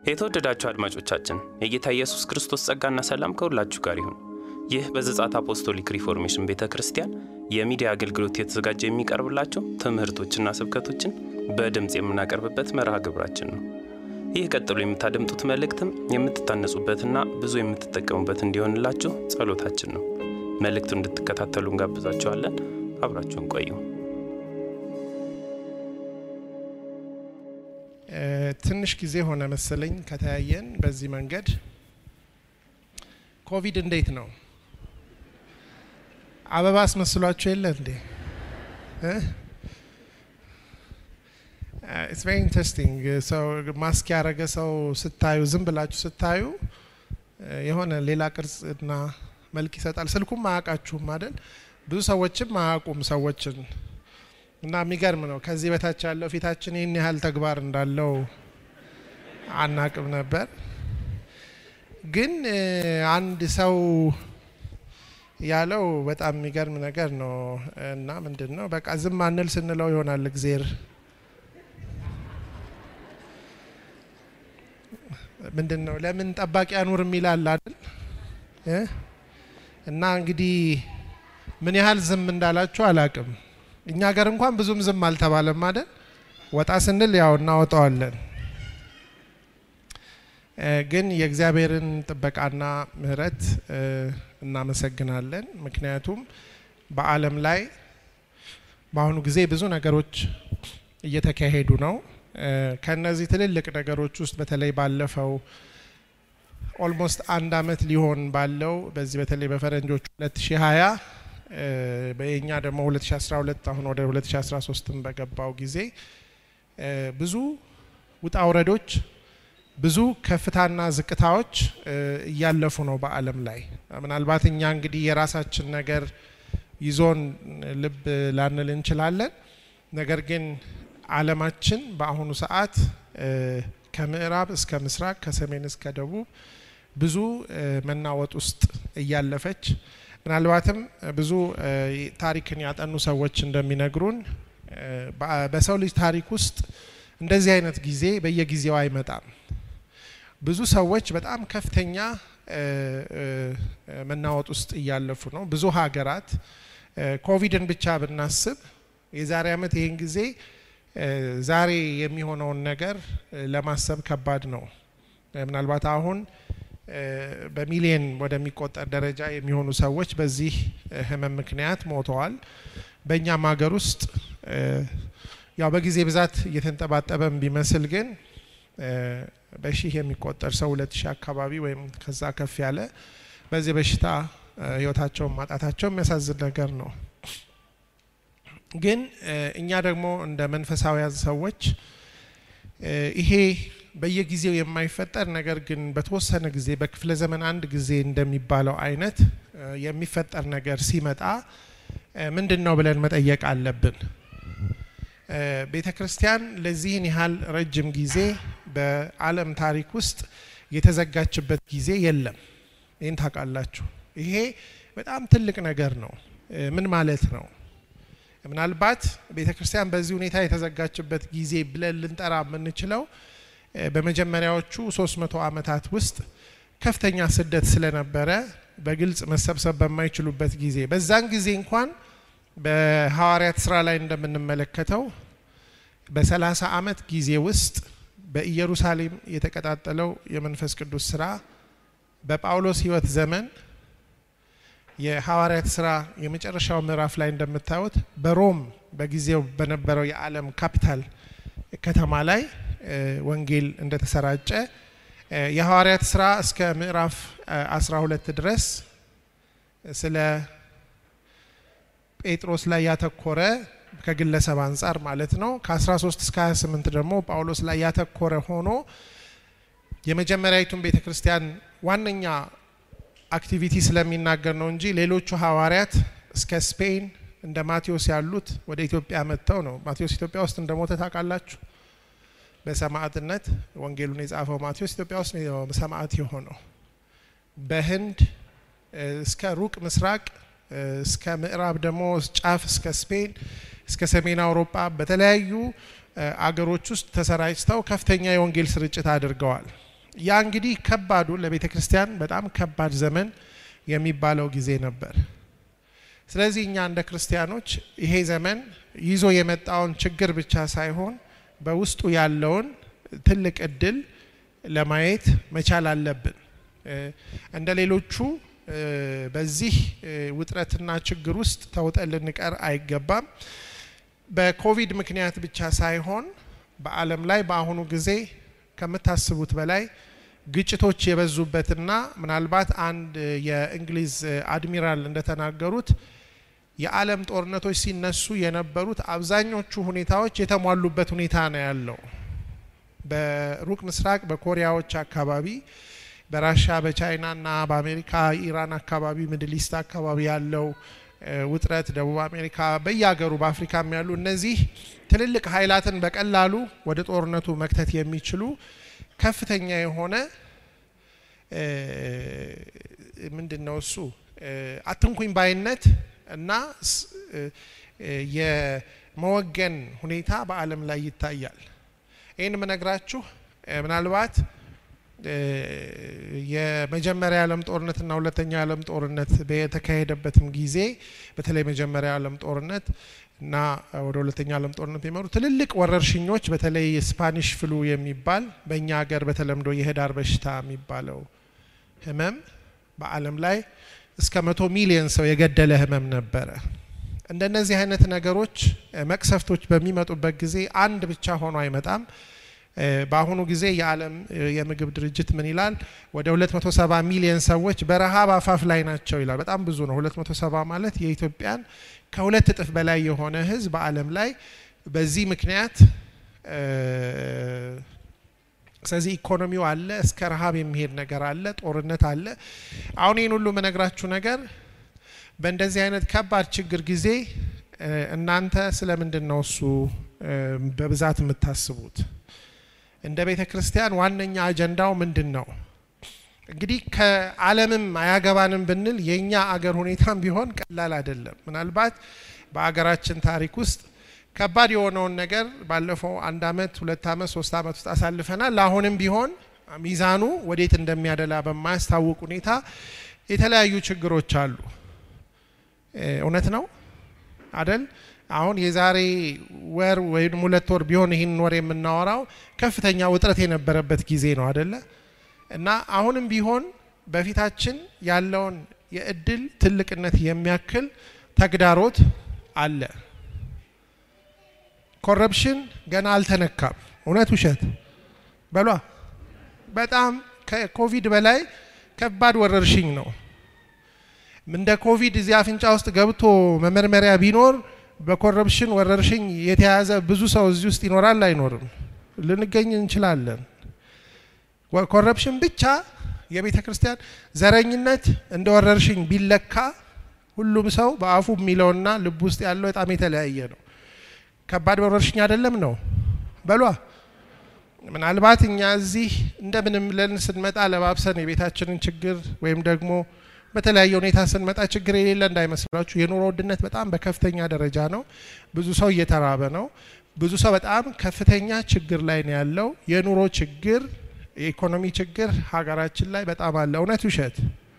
የተወደዳችሁ አድማጮቻችን የጌታ ኢየሱስ ክርስቶስ ጸጋና ሰላም ከሁላችሁ ጋር ይሁን። ይህ በዘጻት አፖስቶሊክ ሪፎርሜሽን ቤተ ክርስቲያን የሚዲያ አገልግሎት የተዘጋጀ የሚቀርብላቸው ትምህርቶችና ስብከቶችን በድምፅ የምናቀርብበት መርሃ ግብራችን ነው። ይህ ቀጥሎ የምታደምጡት መልእክትም የምትታነጹበትና ብዙ የምትጠቀሙበት እንዲሆንላችሁ ጸሎታችን ነው። መልእክቱን እንድትከታተሉ እንጋብዛችኋለን። አብራችሁን ቆዩ። ትንሽ ጊዜ ሆነ መሰለኝ ከተያየን በዚህ መንገድ። ኮቪድ እንዴት ነው? አበባ አስመስሏችሁ የለ እንዴ? ኢትስ ቬሪ ኢንትረስቲንግ። ሰው ማስክ ያደረገ ሰው ስታዩ፣ ዝም ብላችሁ ስታዩ የሆነ ሌላ ቅርጽና መልክ ይሰጣል። ስልኩም አያውቃችሁም አይደል? ብዙ ሰዎችም አያውቁም ሰዎችን እና የሚገርም ነው። ከዚህ በታች ያለው ፊታችን ይህን ያህል ተግባር እንዳለው አናቅም ነበር። ግን አንድ ሰው ያለው በጣም የሚገርም ነገር ነው እና ምንድን ነው በቃ ዝም አንል ስንለው ይሆናል እግዜር ምንድን ነው ለምን ጠባቂ አኑር የሚላል አይደል? እና እንግዲህ ምን ያህል ዝም እንዳላችሁ አላቅም። እኛ ሀገር እንኳን ብዙም ዝም አልተባለም አይደል? ወጣ ስንል ያው እናወጣዋለን። ግን የእግዚአብሔርን ጥበቃና ምሕረት እናመሰግናለን። ምክንያቱም በዓለም ላይ በአሁኑ ጊዜ ብዙ ነገሮች እየተካሄዱ ነው። ከነዚህ ትልልቅ ነገሮች ውስጥ በተለይ ባለፈው ኦልሞስት አንድ አመት ሊሆን ባለው በዚህ በተለይ በፈረንጆቹ 2020 በኛ ደግሞ 2012 አሁን ወደ 2013 በገባው ጊዜ ብዙ ውጣ ውረዶች ብዙ ከፍታና ዝቅታዎች እያለፉ ነው በዓለም ላይ። ምናልባት እኛ እንግዲህ የራሳችን ነገር ይዞን ልብ ላንል እንችላለን። ነገር ግን ዓለማችን በአሁኑ ሰዓት ከምዕራብ እስከ ምስራቅ ከሰሜን እስከ ደቡብ ብዙ መናወጥ ውስጥ እያለፈች ምናልባትም ብዙ ታሪክን ያጠኑ ሰዎች እንደሚነግሩን በሰው ልጅ ታሪክ ውስጥ እንደዚህ አይነት ጊዜ በየጊዜው አይመጣም። ብዙ ሰዎች በጣም ከፍተኛ መናወጥ ውስጥ እያለፉ ነው። ብዙ ሀገራት ኮቪድን ብቻ ብናስብ የዛሬ ዓመት ይህን ጊዜ ዛሬ የሚሆነውን ነገር ለማሰብ ከባድ ነው። ምናልባት አሁን በሚሊየን ወደሚቆጠር ደረጃ የሚሆኑ ሰዎች በዚህ ሕመም ምክንያት ሞተዋል። በእኛም ሀገር ውስጥ ያው በጊዜ ብዛት እየተንጠባጠበም ቢመስል ግን በሺህ የሚቆጠር ሰው ሁለት ሺህ አካባቢ ወይም ከዛ ከፍ ያለ በዚህ በሽታ ህይወታቸውን ማጣታቸው የሚያሳዝን ነገር ነው። ግን እኛ ደግሞ እንደ መንፈሳዊያን ሰዎች ይሄ በየጊዜው የማይፈጠር ነገር ግን በተወሰነ ጊዜ በክፍለ ዘመን አንድ ጊዜ እንደሚባለው አይነት የሚፈጠር ነገር ሲመጣ ምንድን ነው ብለን መጠየቅ አለብን። ቤተ ክርስቲያን ለዚህን ያህል ረጅም ጊዜ በዓለም ታሪክ ውስጥ የተዘጋችበት ጊዜ የለም። ይህን ታውቃላችሁ። ይሄ በጣም ትልቅ ነገር ነው። ምን ማለት ነው? ምናልባት ቤተ ክርስቲያን በዚህ ሁኔታ የተዘጋችበት ጊዜ ብለን ልንጠራ የምንችለው በመጀመሪያዎቹ ሶስት መቶ ዓመታት ውስጥ ከፍተኛ ስደት ስለነበረ በግልጽ መሰብሰብ በማይችሉበት ጊዜ በዛን ጊዜ እንኳን በሐዋርያት ስራ ላይ እንደምንመለከተው በሰላሳ ዓመት ጊዜ ውስጥ በኢየሩሳሌም የተቀጣጠለው የመንፈስ ቅዱስ ስራ በጳውሎስ ሕይወት ዘመን የሐዋርያት ስራ የመጨረሻው ምዕራፍ ላይ እንደምታዩት በሮም በጊዜው በነበረው የዓለም ካፒታል ከተማ ላይ ወንጌል እንደተሰራጨ የሐዋርያት ስራ እስከ ምዕራፍ 12 ድረስ ስለ ጴጥሮስ ላይ ያተኮረ ከግለሰብ አንጻር ማለት ነው። ከ13 እስከ 28 ደግሞ ጳውሎስ ላይ ያተኮረ ሆኖ የመጀመሪያዊቱን ቤተ ክርስቲያን ዋነኛ አክቲቪቲ ስለሚናገር ነው እንጂ ሌሎቹ ሐዋርያት እስከ ስፔን እንደ ማቴዎስ ያሉት ወደ ኢትዮጵያ መጥተው ነው። ማቴዎስ ኢትዮጵያ ውስጥ እንደሞተ ታውቃላችሁ። በሰማዕትነት ወንጌሉን የጻፈው ማቴዎስ ኢትዮጵያ ውስጥ ነው ሰማዕት የሆነው። በህንድ እስከ ሩቅ ምስራቅ እስከ ምዕራብ ደግሞ ጫፍ እስከ ስፔን እስከ ሰሜን አውሮፓ በተለያዩ አገሮች ውስጥ ተሰራጭተው ከፍተኛ የወንጌል ስርጭት አድርገዋል። ያ እንግዲህ ከባዱ ለቤተ ክርስቲያን በጣም ከባድ ዘመን የሚባለው ጊዜ ነበር። ስለዚህ እኛ እንደ ክርስቲያኖች ይሄ ዘመን ይዞ የመጣውን ችግር ብቻ ሳይሆን በውስጡ ያለውን ትልቅ እድል ለማየት መቻል አለብን። እንደ ሌሎቹ በዚህ ውጥረትና ችግር ውስጥ ተውጠን ልንቀር አይገባም። በኮቪድ ምክንያት ብቻ ሳይሆን በዓለም ላይ በአሁኑ ጊዜ ከምታስቡት በላይ ግጭቶች የበዙበትና ምናልባት አንድ የእንግሊዝ አድሚራል እንደተናገሩት የዓለም ጦርነቶች ሲነሱ የነበሩት አብዛኞቹ ሁኔታዎች የተሟሉበት ሁኔታ ነው ያለው። በሩቅ ምስራቅ በኮሪያዎች አካባቢ፣ በራሻ በቻይናና በአሜሪካ ኢራን አካባቢ፣ ሚድል ኢስት አካባቢ ያለው ውጥረት፣ ደቡብ አሜሪካ፣ በየሀገሩ በአፍሪካም ያሉ እነዚህ ትልልቅ ኃይላትን በቀላሉ ወደ ጦርነቱ መክተት የሚችሉ ከፍተኛ የሆነ ምንድን ነው እሱ አትንኩኝ ባይነት እና የመወገን ሁኔታ በዓለም ላይ ይታያል። ይህን የምነግራችሁ ምናልባት የመጀመሪያ የዓለም ጦርነትና ሁለተኛ የዓለም ጦርነት በተካሄደበትም ጊዜ በተለይ መጀመሪያ የዓለም ጦርነት እና ወደ ሁለተኛ ዓለም ጦርነት የሚመሩ ትልልቅ ወረርሽኞች በተለይ ስፓኒሽ ፍሉ የሚባል በእኛ ሀገር በተለምዶ የህዳር በሽታ የሚባለው ህመም በዓለም ላይ እስከ መቶ ሚሊዮን ሰው የገደለ ህመም ነበረ። እንደነዚህ አይነት ነገሮች መቅሰፍቶች በሚመጡበት ጊዜ አንድ ብቻ ሆኖ አይመጣም። በአሁኑ ጊዜ የዓለም የምግብ ድርጅት ምን ይላል? ወደ 270 ሚሊዮን ሰዎች በረሃብ አፋፍ ላይ ናቸው ይላል። በጣም ብዙ ነው። 270 ማለት የኢትዮጵያን ከሁለት እጥፍ በላይ የሆነ ህዝብ በዓለም ላይ በዚህ ምክንያት ስለዚህ ኢኮኖሚው አለ፣ እስከ ረሃብ የሚሄድ ነገር አለ፣ ጦርነት አለ። አሁን ይህን ሁሉ የምነግራችሁ ነገር በእንደዚህ አይነት ከባድ ችግር ጊዜ እናንተ ስለምንድን ነው እሱ በብዛት የምታስቡት? እንደ ቤተ ክርስቲያን ዋነኛ አጀንዳው ምንድን ነው? እንግዲህ ከዓለምም አያገባንም ብንል የእኛ አገር ሁኔታም ቢሆን ቀላል አይደለም። ምናልባት በአገራችን ታሪክ ውስጥ ከባድ የሆነውን ነገር ባለፈው አንድ አመት፣ ሁለት አመት፣ ሶስት አመት ውስጥ አሳልፈናል። አሁንም ቢሆን ሚዛኑ ወዴት እንደሚያደላ በማያስታውቅ ሁኔታ የተለያዩ ችግሮች አሉ። እውነት ነው አደል? አሁን የዛሬ ወር ወይም ሁለት ወር ቢሆን ይህን ወር የምናወራው ከፍተኛ ውጥረት የነበረበት ጊዜ ነው አደለ? እና አሁንም ቢሆን በፊታችን ያለውን የእድል ትልቅነት የሚያክል ተግዳሮት አለ። ኮረፕሽን ገና አልተነካም። እውነት ውሸት በሏ። በጣም ከኮቪድ በላይ ከባድ ወረርሽኝ ነው። እንደ ኮቪድ እዚህ አፍንጫ ውስጥ ገብቶ መመርመሪያ ቢኖር በኮረፕሽን ወረርሽኝ የተያዘ ብዙ ሰው እዚህ ውስጥ ይኖራል አይኖርም? ልንገኝ እንችላለን። ኮረፕሽን ብቻ የቤተ ክርስቲያን ዘረኝነት እንደ ወረርሽኝ ቢለካ ሁሉም ሰው በአፉ የሚለውና ልብ ውስጥ ያለው በጣም የተለያየ ነው። ከባድ ወረርሽኝ አይደለም ነው በሏ። ምናልባት እኛ እዚህ እንደምንም ብለን ስንመጣ ለባብሰን የቤታችንን ችግር ወይም ደግሞ በተለያየ ሁኔታ ስንመጣ ችግር የሌለ እንዳይመስላችሁ። የኑሮ ውድነት በጣም በከፍተኛ ደረጃ ነው። ብዙ ሰው እየተራበ ነው። ብዙ ሰው በጣም ከፍተኛ ችግር ላይ ነው ያለው። የኑሮ ችግር፣ የኢኮኖሚ ችግር ሀገራችን ላይ በጣም አለ። እውነት ውሸት?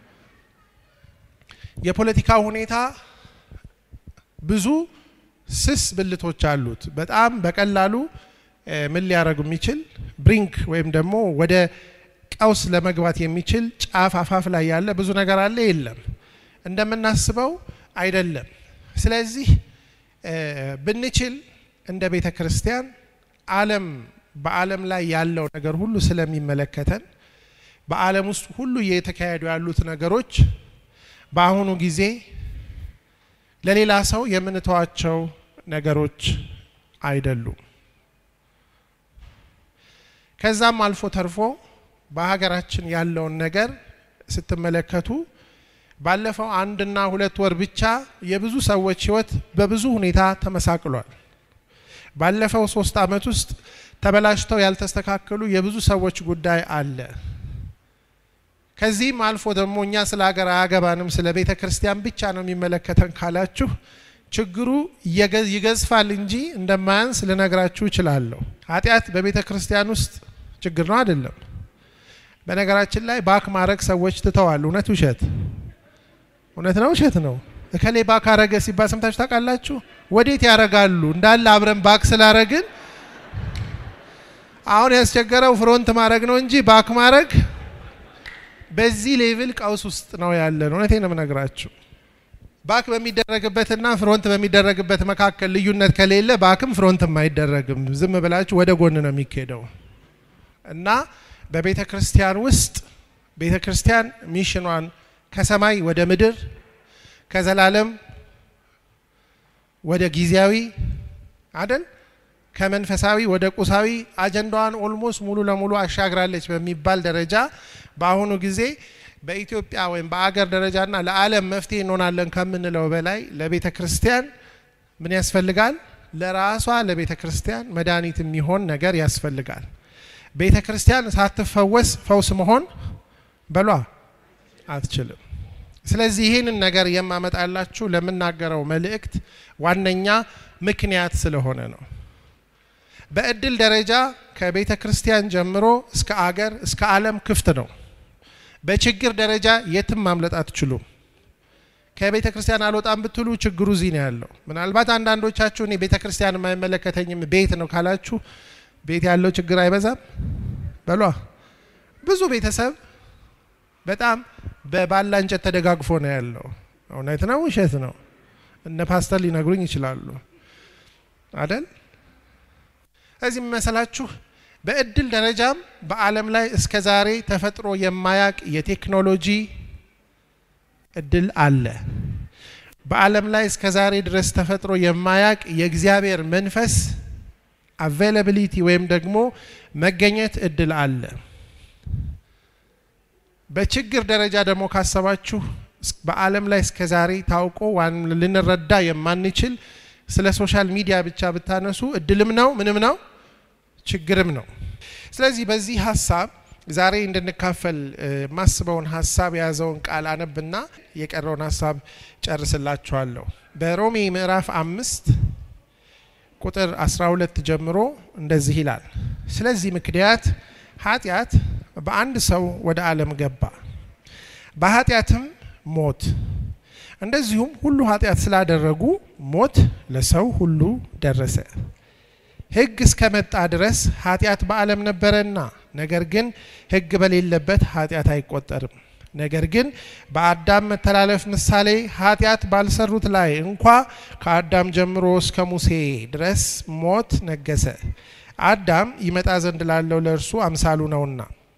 የፖለቲካ ሁኔታ ብዙ ስስ ብልቶች አሉት። በጣም በቀላሉ ምን ሊያደርግ የሚችል ብሪንክ ወይም ደግሞ ወደ ቀውስ ለመግባት የሚችል ጫፍ አፋፍ ላይ ያለ ብዙ ነገር አለ። የለም እንደምናስበው አይደለም። ስለዚህ ብንችል እንደ ቤተ ክርስቲያን ዓለም በዓለም ላይ ያለው ነገር ሁሉ ስለሚመለከተን በዓለም ውስጥ ሁሉ እየተካሄዱ ያሉት ነገሮች በአሁኑ ጊዜ ለሌላ ሰው የምንተዋቸው ነገሮች አይደሉም። ከዛም አልፎ ተርፎ በሀገራችን ያለውን ነገር ስትመለከቱ ባለፈው አንድና ሁለት ወር ብቻ የብዙ ሰዎች ሕይወት በብዙ ሁኔታ ተመሳቅሏል። ባለፈው ሶስት ዓመት ውስጥ ተበላሽተው ያልተስተካከሉ የብዙ ሰዎች ጉዳይ አለ። ከዚህም አልፎ ደግሞ እኛ ስለ ሀገር አያገባንም ስለ ቤተ ክርስቲያን ብቻ ነው የሚመለከተን ካላችሁ ችግሩ ይገዝፋል እንጂ እንደማያንስ ልነግራችሁ እችላለሁ። ኃጢአት በቤተ ክርስቲያን ውስጥ ችግር ነው አይደለም? በነገራችን ላይ ባክ ማድረግ ሰዎች ትተዋል። እውነት ውሸት? እውነት ነው ውሸት ነው? እከሌ ባክ አረገ ሲባል ሰምታችሁ ታውቃላችሁ? ወዴት ያረጋሉ? እንዳለ አብረን ባክ ስላረግን አሁን ያስቸገረው ፍሮንት ማድረግ ነው እንጂ ባክ ማድረግ በዚህ ሌቭል ቀውስ ውስጥ ነው ያለን። እውነቴ ነው የምነግራችሁ። ባክ በሚደረግበትና ፍሮንት በሚደረግበት መካከል ልዩነት ከሌለ ባክም ፍሮንትም አይደረግም። ዝም ብላችሁ ወደ ጎን ነው የሚካሄደው እና በቤተ ክርስቲያን ውስጥ ቤተ ክርስቲያን ሚሽኗን ከሰማይ ወደ ምድር ከዘላለም ወደ ጊዜያዊ አደል ከመንፈሳዊ ወደ ቁሳዊ አጀንዳዋን ኦልሞስት ሙሉ ለሙሉ አሻግራለች በሚባል ደረጃ በአሁኑ ጊዜ በኢትዮጵያ ወይም በአገር ደረጃና ለዓለም መፍትሄ እንሆናለን ከምንለው በላይ ለቤተ ክርስቲያን ምን ያስፈልጋል? ለራሷ ለቤተ ክርስቲያን መድኃኒት የሚሆን ነገር ያስፈልጋል። ቤተ ክርስቲያን ሳትፈወስ ፈውስ መሆን በሏ አትችልም። ስለዚህ ይህንን ነገር የማመጣላችሁ ለምናገረው መልእክት ዋነኛ ምክንያት ስለሆነ ነው። በእድል ደረጃ ከቤተ ክርስቲያን ጀምሮ እስከ አገር እስከ ዓለም ክፍት ነው። በችግር ደረጃ የትም ማምለጥ አትችሉም። ከቤተ ክርስቲያን አልወጣም ብትሉ ችግሩ እዚህ ነው ያለው። ምናልባት አንዳንዶቻችሁ እኔ ቤተ ክርስቲያን የማይመለከተኝም ቤት ነው ካላችሁ ቤት ያለው ችግር አይበዛም በሏ። ብዙ ቤተሰብ በጣም በባላ እንጨት ተደጋግፎ ነው ያለው። እውነት ነው ውሸት ነው? እነ ፓስተር ሊነግሩኝ ይችላሉ አደል? እዚህ የሚመስላችሁ በእድል ደረጃም በዓለም ላይ እስከ ዛሬ ተፈጥሮ የማያቅ የቴክኖሎጂ እድል አለ። በዓለም ላይ እስከ ዛሬ ድረስ ተፈጥሮ የማያቅ የእግዚአብሔር መንፈስ አቬይላቢሊቲ ወይም ደግሞ መገኘት እድል አለ። በችግር ደረጃ ደግሞ ካሰባችሁ በዓለም ላይ እስከ ዛሬ ታውቆ ልንረዳ የማንችል ስለ ሶሻል ሚዲያ ብቻ ብታነሱ እድልም ነው ምንም ነው ችግርም ነው። ስለዚህ በዚህ ሀሳብ ዛሬ እንድንካፈል የማስበውን ሀሳብ የያዘውን ቃል አነብና የቀረውን ሀሳብ ጨርስላችኋለሁ። በሮሜ ምዕራፍ አምስት ቁጥር 12 ጀምሮ እንደዚህ ይላል። ስለዚህ ምክንያት ኃጢአት በአንድ ሰው ወደ ዓለም ገባ፣ በኃጢአትም ሞት፣ እንደዚሁም ሁሉ ኃጢአት ስላደረጉ ሞት ለሰው ሁሉ ደረሰ። ሕግ እስከመጣ ድረስ ኃጢአት በዓለም ነበረና፣ ነገር ግን ሕግ በሌለበት ኃጢአት አይቆጠርም። ነገር ግን በአዳም መተላለፍ ምሳሌ ኃጢአት ባልሰሩት ላይ እንኳ ከአዳም ጀምሮ እስከ ሙሴ ድረስ ሞት ነገሰ። አዳም ይመጣ ዘንድ ላለው ለእርሱ አምሳሉ ነውና።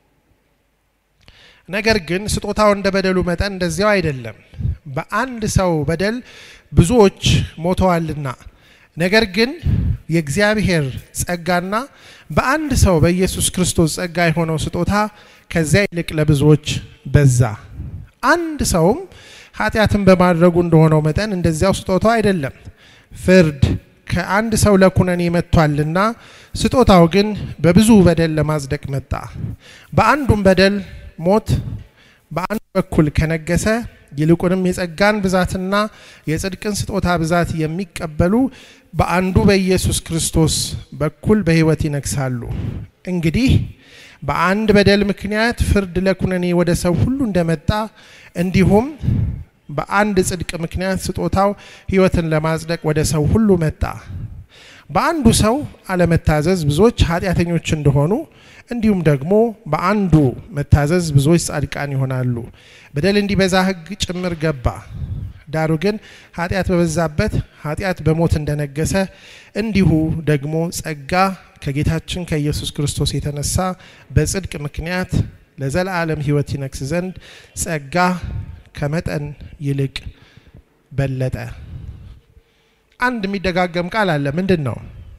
ነገር ግን ስጦታው እንደ በደሉ መጠን እንደዚያው አይደለም። በአንድ ሰው በደል ብዙዎች ሞተዋልና ነገር ግን የእግዚአብሔር ጸጋና በአንድ ሰው በኢየሱስ ክርስቶስ ጸጋ የሆነው ስጦታ ከዚያ ይልቅ ለብዙዎች በዛ። አንድ ሰውም ኃጢአትን በማድረጉ እንደሆነው መጠን እንደዚያው ስጦታው አይደለም። ፍርድ ከአንድ ሰው ለኩነኔ መጥቷልና፣ ስጦታው ግን በብዙ በደል ለማጽደቅ መጣ። በአንዱም በደል ሞት በአንድ በኩል ከነገሰ ይልቁንም የጸጋን ብዛትና የጽድቅን ስጦታ ብዛት የሚቀበሉ በአንዱ በኢየሱስ ክርስቶስ በኩል በሕይወት ይነግሳሉ። እንግዲህ በአንድ በደል ምክንያት ፍርድ ለኩነኔ ወደ ሰው ሁሉ እንደመጣ እንዲሁም በአንድ ጽድቅ ምክንያት ስጦታው ሕይወትን ለማጽደቅ ወደ ሰው ሁሉ መጣ። በአንዱ ሰው አለመታዘዝ ብዙዎች ኃጢአተኞች እንደሆኑ እንዲሁም ደግሞ በአንዱ መታዘዝ ብዙዎች ጻድቃን ይሆናሉ። በደል እንዲበዛ ሕግ ጭምር ገባ። ዳሩ ግን ኃጢአት በበዛበት ኃጢአት በሞት እንደነገሰ እንዲሁ ደግሞ ጸጋ ከጌታችን ከኢየሱስ ክርስቶስ የተነሳ በጽድቅ ምክንያት ለዘላለም ሕይወት ይነግስ ዘንድ ጸጋ ከመጠን ይልቅ በለጠ። አንድ የሚደጋገም ቃል አለ። ምንድን ነው?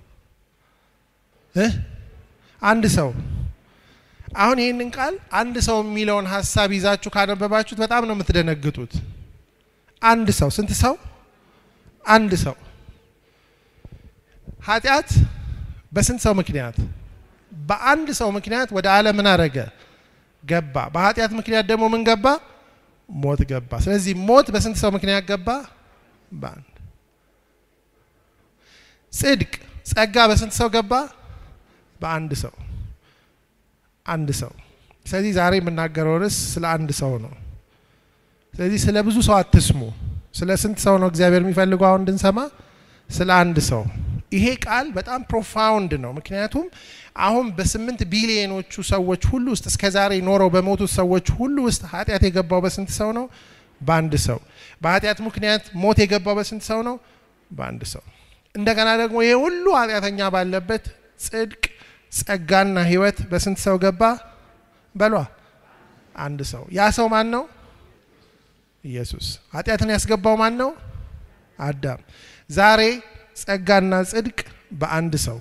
አንድ ሰው አሁን ይህንን ቃል አንድ ሰው የሚለውን ሀሳብ ይዛችሁ ካነበባችሁት በጣም ነው የምትደነግጡት። አንድ ሰው ስንት ሰው? አንድ ሰው። ኃጢአት በስንት ሰው ምክንያት? በአንድ ሰው ምክንያት ወደ ዓለም ምን አረገ? ገባ። በኃጢአት ምክንያት ደግሞ ምን ገባ? ሞት ገባ። ስለዚህ ሞት በስንት ሰው ምክንያት ገባ? በአንድ። ጽድቅ ጸጋ በስንት ሰው ገባ? በአንድ ሰው አንድ ሰው። ስለዚህ ዛሬ የምናገረው ርዕስ ስለ አንድ ሰው ነው። ስለዚህ ስለ ብዙ ሰው አትስሙ። ስለ ስንት ሰው ነው እግዚአብሔር የሚፈልገው አሁን እንድንሰማ? ስለ አንድ ሰው። ይሄ ቃል በጣም ፕሮፋውንድ ነው። ምክንያቱም አሁን በስምንት ቢሊዮኖቹ ሰዎች ሁሉ ውስጥ እስከ ዛሬ ኖረው በሞቱት ሰዎች ሁሉ ውስጥ ኃጢአት የገባው በስንት ሰው ነው? በአንድ ሰው። በኃጢአት ምክንያት ሞት የገባው በስንት ሰው ነው? በአንድ ሰው። እንደገና ደግሞ ይሄ ሁሉ ኃጢአተኛ ባለበት ጽድቅ፣ ጸጋና ሕይወት በስንት ሰው ገባ? በሏ አንድ ሰው። ያ ሰው ማን ነው? ኢየሱስ። ኃጢአትን ያስገባው ማን ነው? አዳም። ዛሬ ጸጋና ጽድቅ በአንድ ሰው።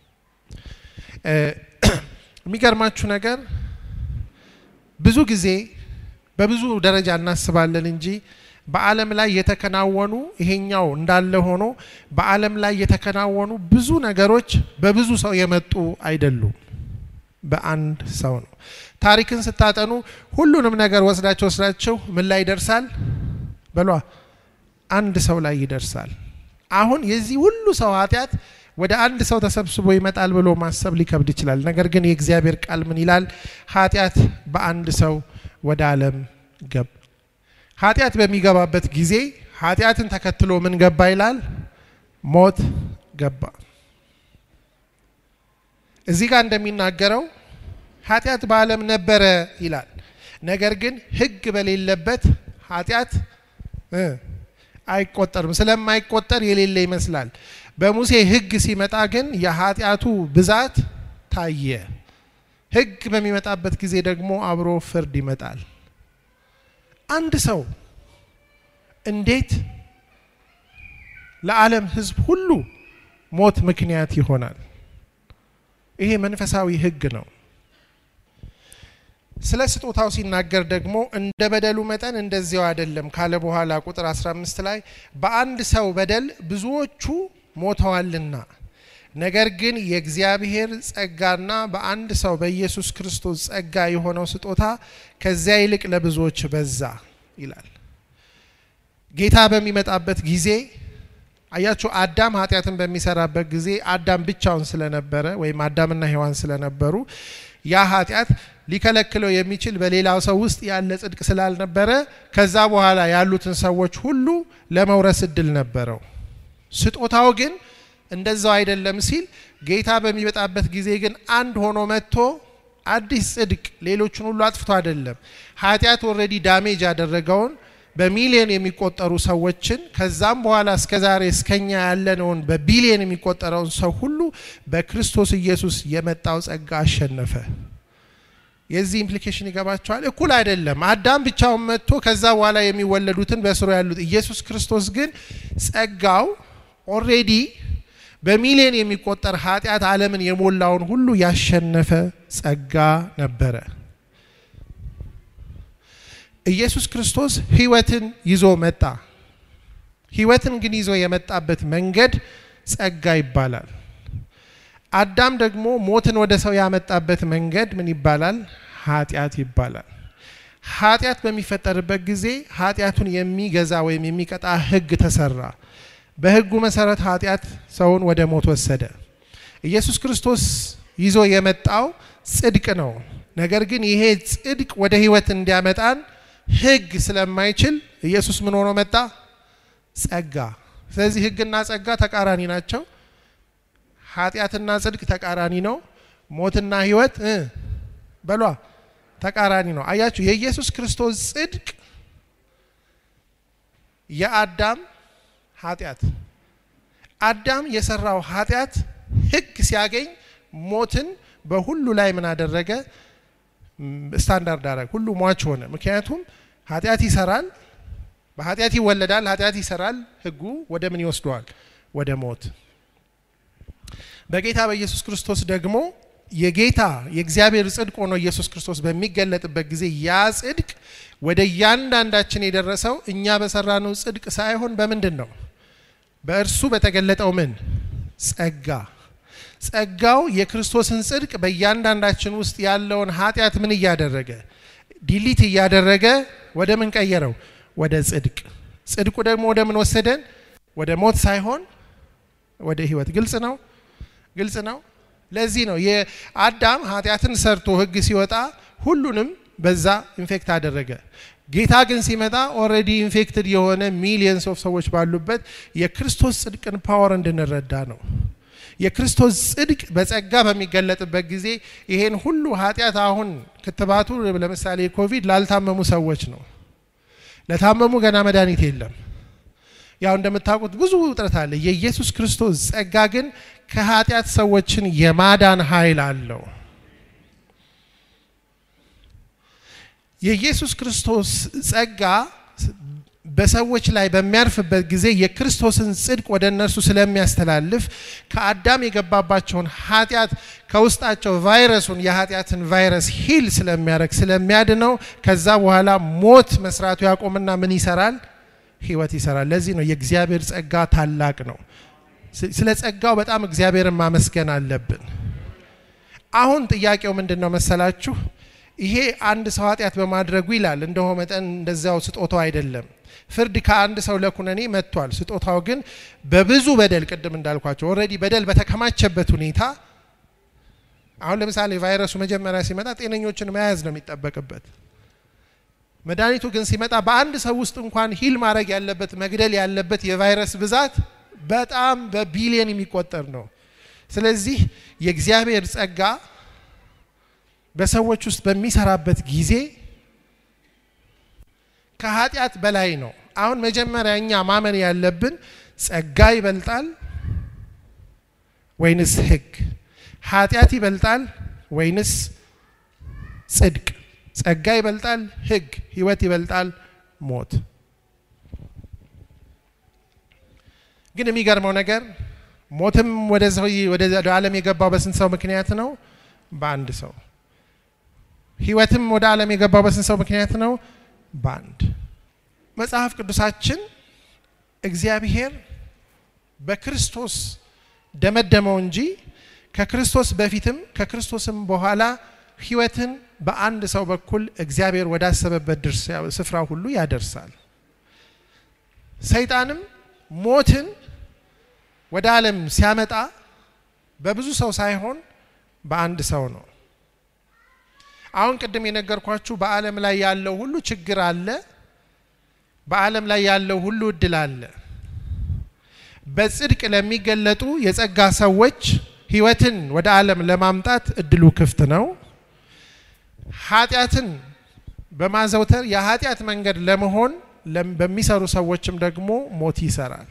የሚገርማችሁ ነገር ብዙ ጊዜ በብዙ ደረጃ እናስባለን እንጂ በዓለም ላይ የተከናወኑ ይሄኛው እንዳለ ሆኖ በዓለም ላይ የተከናወኑ ብዙ ነገሮች በብዙ ሰው የመጡ አይደሉም፣ በአንድ ሰው ነው። ታሪክን ስታጠኑ ሁሉንም ነገር ወስዳቸው ወስዳቸው ምን ላይ ይደርሳል? በሏ አንድ ሰው ላይ ይደርሳል። አሁን የዚህ ሁሉ ሰው ኃጢአት ወደ አንድ ሰው ተሰብስቦ ይመጣል ብሎ ማሰብ ሊከብድ ይችላል። ነገር ግን የእግዚአብሔር ቃል ምን ይላል? ኃጢአት በአንድ ሰው ወደ ዓለም ገባ። ኃጢአት በሚገባበት ጊዜ ኃጢአትን ተከትሎ ምን ገባ ይላል? ሞት ገባ። እዚህ ጋር እንደሚናገረው ኃጢአት በዓለም ነበረ ይላል። ነገር ግን ሕግ በሌለበት ኃጢአት አይቆጠርም። ስለማይቆጠር የሌለ ይመስላል። በሙሴ ሕግ ሲመጣ ግን የኃጢአቱ ብዛት ታየ። ሕግ በሚመጣበት ጊዜ ደግሞ አብሮ ፍርድ ይመጣል። አንድ ሰው እንዴት ለዓለም ሕዝብ ሁሉ ሞት ምክንያት ይሆናል? ይሄ መንፈሳዊ ሕግ ነው። ስለ ስጦታው ሲናገር ደግሞ እንደ በደሉ መጠን እንደዚያው አይደለም ካለ በኋላ ቁጥር 15 ላይ በአንድ ሰው በደል ብዙዎቹ ሞተዋልና ነገር ግን የእግዚአብሔር ጸጋና በአንድ ሰው በኢየሱስ ክርስቶስ ጸጋ የሆነው ስጦታ ከዚያ ይልቅ ለብዙዎች በዛ ይላል። ጌታ በሚመጣበት ጊዜ አያችሁ፣ አዳም ኃጢአትን በሚሰራበት ጊዜ አዳም ብቻውን ስለነበረ ወይም አዳምና ሔዋን ስለነበሩ ያ ኃጢአት ሊከለክለው የሚችል በሌላው ሰው ውስጥ ያለ ጽድቅ ስላልነበረ ከዛ በኋላ ያሉትን ሰዎች ሁሉ ለመውረስ እድል ነበረው። ስጦታው ግን እንደዛው አይደለም ሲል ጌታ በሚመጣበት ጊዜ ግን አንድ ሆኖ መጥቶ አዲስ ጽድቅ ሌሎችን ሁሉ አጥፍቶ አይደለም። ኃጢአት ኦልሬዲ ዳሜጅ ያደረገውን በሚሊዮን የሚቆጠሩ ሰዎችን ከዛም በኋላ እስከ ዛሬ እስከኛ ያለነውን በቢሊዮን የሚቆጠረውን ሰው ሁሉ በክርስቶስ ኢየሱስ የመጣው ጸጋ አሸነፈ። የዚህ ኢምፕሊኬሽን ይገባቸዋል። እኩል አይደለም። አዳም ብቻውን መጥቶ ከዛ በኋላ የሚወለዱትን በስሩ ያሉት፣ ኢየሱስ ክርስቶስ ግን ጸጋው ኦልሬዲ በሚሊዮን የሚቆጠር ኃጢአት ዓለምን የሞላውን ሁሉ ያሸነፈ ጸጋ ነበረ። ኢየሱስ ክርስቶስ ሕይወትን ይዞ መጣ። ሕይወትን ግን ይዞ የመጣበት መንገድ ጸጋ ይባላል። አዳም ደግሞ ሞትን ወደ ሰው ያመጣበት መንገድ ምን ይባላል? ኃጢአት ይባላል። ኃጢአት በሚፈጠርበት ጊዜ ኃጢአቱን የሚገዛ ወይም የሚቀጣ ሕግ ተሰራ። በሕጉ መሰረት ኃጢአት ሰውን ወደ ሞት ወሰደ። ኢየሱስ ክርስቶስ ይዞ የመጣው ጽድቅ ነው። ነገር ግን ይሄ ጽድቅ ወደ ሕይወት እንዲያመጣን ሕግ ስለማይችል ኢየሱስ ምን ሆኖ መጣ? ጸጋ። ስለዚህ ሕግና ጸጋ ተቃራኒ ናቸው። ኃጢአትና ጽድቅ ተቃራኒ ነው። ሞትና ሕይወት በሏ ተቃራኒ ነው። አያችሁ፣ የኢየሱስ ክርስቶስ ጽድቅ የአዳም ኃጢአት አዳም የሰራው ኃጢአት ሕግ ሲያገኝ ሞትን በሁሉ ላይ ምን አደረገ? ስታንዳርድ አደረገ። ሁሉ ሟች ሆነ። ምክንያቱም ኃጢአት ይሰራል፣ በኃጢአት ይወለዳል፣ ኃጢአት ይሰራል። ሕጉ ወደ ምን ይወስደዋል? ወደ ሞት። በጌታ በኢየሱስ ክርስቶስ ደግሞ የጌታ የእግዚአብሔር ጽድቅ ሆኖ ኢየሱስ ክርስቶስ በሚገለጥበት ጊዜ ያ ጽድቅ ወደ እያንዳንዳችን የደረሰው እኛ በሰራነው ጽድቅ ሳይሆን በምንድን ነው? በእርሱ በተገለጠው ምን ጸጋ። ጸጋው የክርስቶስን ጽድቅ በእያንዳንዳችን ውስጥ ያለውን ኃጢአት ምን እያደረገ ዲሊት እያደረገ ወደ ምን ቀየረው? ወደ ጽድቅ። ጽድቁ ደግሞ ወደ ምን ወሰደን? ወደ ሞት ሳይሆን ወደ ህይወት። ግልጽ ነው፣ ግልጽ ነው። ለዚህ ነው የአዳም ኃጢአትን ሰርቶ ህግ ሲወጣ ሁሉንም በዛ ኢንፌክት አደረገ። ጌታ ግን ሲመጣ ኦልሬዲ ኢንፌክትድ የሆነ ሚሊየንስ ኦፍ ሰዎች ባሉበት የክርስቶስ ጽድቅን ፓወር እንድንረዳ ነው። የክርስቶስ ጽድቅ በጸጋ በሚገለጥበት ጊዜ ይሄን ሁሉ ኃጢአት አሁን ክትባቱ ለምሳሌ ኮቪድ ላልታመሙ ሰዎች ነው። ለታመሙ ገና መድኃኒት የለም። ያው እንደምታውቁት ብዙ ውጥረት አለ። የኢየሱስ ክርስቶስ ጸጋ ግን ከኃጢአት ሰዎችን የማዳን ኃይል አለው። የኢየሱስ ክርስቶስ ጸጋ በሰዎች ላይ በሚያርፍበት ጊዜ የክርስቶስን ጽድቅ ወደ እነርሱ ስለሚያስተላልፍ ከአዳም የገባባቸውን ኃጢአት ከውስጣቸው ቫይረሱን የኃጢአትን ቫይረስ ሂል ስለሚያደርግ ስለሚያድነው ከዛ በኋላ ሞት መስራቱ ያቆምና ምን ይሰራል? ህይወት ይሰራል። ለዚህ ነው የእግዚአብሔር ጸጋ ታላቅ ነው። ስለ ጸጋው በጣም እግዚአብሔርን ማመስገን አለብን። አሁን ጥያቄው ምንድን ነው መሰላችሁ? ይሄ አንድ ሰው ኃጢአት በማድረጉ ይላል እንደሆ መጠን እንደዚያው ስጦታው አይደለም። ፍርድ ከአንድ ሰው ለኩነኔ መጥቷል። ስጦታው ግን በብዙ በደል ቅድም እንዳልኳቸው ኦልሬዲ በደል በተከማቸበት ሁኔታ አሁን ለምሳሌ ቫይረሱ መጀመሪያ ሲመጣ ጤነኞችን መያዝ ነው የሚጠበቅበት። መድኃኒቱ ግን ሲመጣ በአንድ ሰው ውስጥ እንኳን ሂል ማድረግ ያለበት መግደል ያለበት የቫይረስ ብዛት በጣም በቢሊየን የሚቆጠር ነው። ስለዚህ የእግዚአብሔር ጸጋ በሰዎች ውስጥ በሚሰራበት ጊዜ ከኃጢአት በላይ ነው። አሁን መጀመሪያ እኛ ማመን ያለብን ጸጋ ይበልጣል ወይንስ ሕግ? ኃጢአት ይበልጣል ወይንስ ጽድቅ? ጸጋ ይበልጣል ሕግ? ህይወት ይበልጣል ሞት? ግን የሚገርመው ነገር ሞትም ወደ ሰው ወደ ዓለም የገባው በስንት ሰው ምክንያት ነው? በአንድ ሰው። ህይወትም ወደ ዓለም የገባው በስንት ሰው ምክንያት ነው? በአንድ። መጽሐፍ ቅዱሳችን እግዚአብሔር በክርስቶስ ደመደመው እንጂ ከክርስቶስ በፊትም ከክርስቶስም በኋላ ህይወትን በአንድ ሰው በኩል እግዚአብሔር ወዳሰበበት ስፍራ ሁሉ ያደርሳል። ሰይጣንም ሞትን ወደ ዓለም ሲያመጣ በብዙ ሰው ሳይሆን በአንድ ሰው ነው። አሁን ቅድም የነገርኳችሁ በዓለም ላይ ያለው ሁሉ ችግር አለ። በዓለም ላይ ያለው ሁሉ እድል አለ። በጽድቅ ለሚገለጡ የጸጋ ሰዎች ህይወትን ወደ ዓለም ለማምጣት እድሉ ክፍት ነው። ኃጢአትን በማዘውተር የኃጢአት መንገድ ለመሆን በሚሰሩ ሰዎችም ደግሞ ሞት ይሰራል።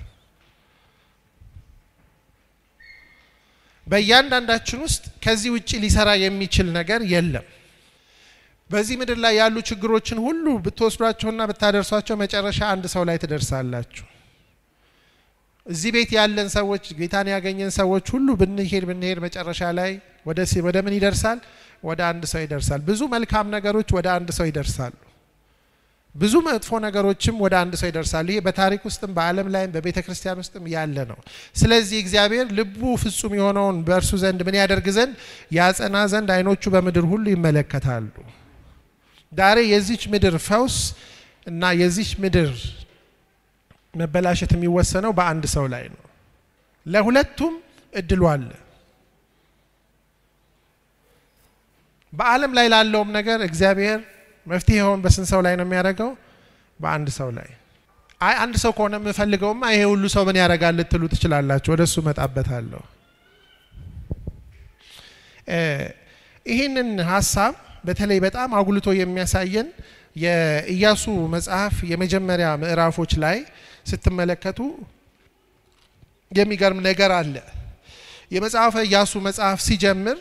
በእያንዳንዳችን ውስጥ ከዚህ ውጭ ሊሰራ የሚችል ነገር የለም። በዚህ ምድር ላይ ያሉ ችግሮችን ሁሉ ብትወስዷቸውና ብታደርሷቸው መጨረሻ አንድ ሰው ላይ ትደርሳላችሁ። እዚህ ቤት ያለን ሰዎች ጌታን ያገኘን ሰዎች ሁሉ ብንሄድ ብንሄድ መጨረሻ ላይ ወደ ምን ይደርሳል? ወደ አንድ ሰው ይደርሳል። ብዙ መልካም ነገሮች ወደ አንድ ሰው ይደርሳሉ። ብዙ መጥፎ ነገሮችም ወደ አንድ ሰው ይደርሳሉ። ይሄ በታሪክ ውስጥም በዓለም ላይም በቤተ ክርስቲያን ውስጥም ያለ ነው። ስለዚህ እግዚአብሔር ልቡ ፍጹም የሆነውን በእርሱ ዘንድ ምን ያደርግ ዘንድ ያጸና ዘንድ ዓይኖቹ በምድር ሁሉ ይመለከታሉ። ዛሬ የዚች ምድር ፈውስ እና የዚች ምድር መበላሸት የሚወሰነው በአንድ ሰው ላይ ነው። ለሁለቱም እድሉ አለ። በዓለም ላይ ላለውም ነገር እግዚአብሔር መፍትሄውን በስንት ሰው ላይ ነው የሚያደርገው? በአንድ ሰው ላይ። አይ አንድ ሰው ከሆነ የምፈልገውማ ይሄ ሁሉ ሰው ምን ያደርጋል ልትሉ ትችላላችሁ። ወደ እሱ እመጣበታለሁ። ይህንን ሀሳብ በተለይ በጣም አጉልቶ የሚያሳየን የኢያሱ መጽሐፍ የመጀመሪያ ምዕራፎች ላይ ስትመለከቱ የሚገርም ነገር አለ። የመጽሐፈ ኢያሱ መጽሐፍ ሲጀምር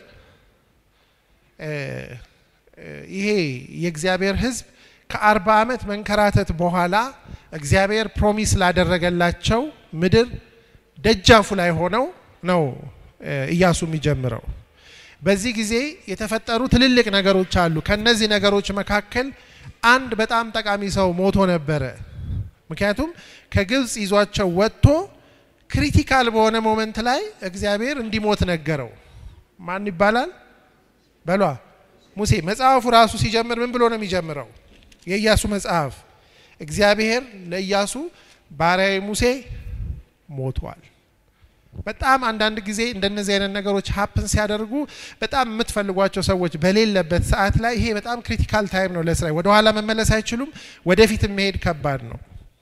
ይሄ የእግዚአብሔር ሕዝብ ከአርባ ዓመት መንከራተት በኋላ እግዚአብሔር ፕሮሚስ ላደረገላቸው ምድር ደጃፉ ላይ ሆነው ነው ኢያሱ የሚጀምረው። በዚህ ጊዜ የተፈጠሩ ትልልቅ ነገሮች አሉ። ከነዚህ ነገሮች መካከል አንድ በጣም ጠቃሚ ሰው ሞቶ ነበረ። ምክንያቱም ከግብፅ ይዟቸው ወጥቶ ክሪቲካል በሆነ ሞመንት ላይ እግዚአብሔር እንዲሞት ነገረው። ማን ይባላል? በሏ ሙሴ። መጽሐፉ ራሱ ሲጀምር ምን ብሎ ነው የሚጀምረው? የኢያሱ መጽሐፍ እግዚአብሔር ለኢያሱ ባሪያዬ ሙሴ ሞቷል። በጣም አንዳንድ ጊዜ እንደነዚህ አይነት ነገሮች ሀፕን ሲያደርጉ በጣም የምትፈልጓቸው ሰዎች በሌለበት ሰዓት ላይ ይሄ በጣም ክሪቲካል ታይም ነው ለእስራኤል። ወደኋላ መመለስ አይችሉም። ወደፊት መሄድ ከባድ ነው።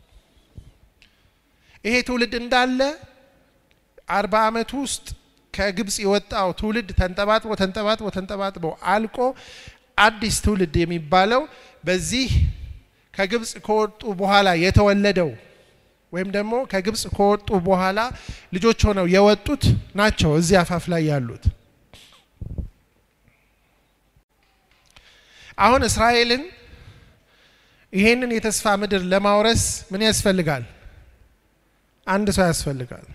ይሄ ትውልድ እንዳለ አርባ ዓመት ውስጥ ከግብፅ የወጣው ትውልድ ተንጠባጥቦ ተንጠባጥቦ ተንጠባጥቦ አልቆ አዲስ ትውልድ የሚባለው በዚህ ከግብፅ ከወጡ በኋላ የተወለደው ወይም ደግሞ ከግብፅ ከወጡ በኋላ ልጆች ሆነው የወጡት ናቸው እዚህ አፋፍ ላይ ያሉት። አሁን እስራኤልን ይሄንን የተስፋ ምድር ለማውረስ ምን ያስፈልጋል? አንድ ሰው ያስፈልጋል።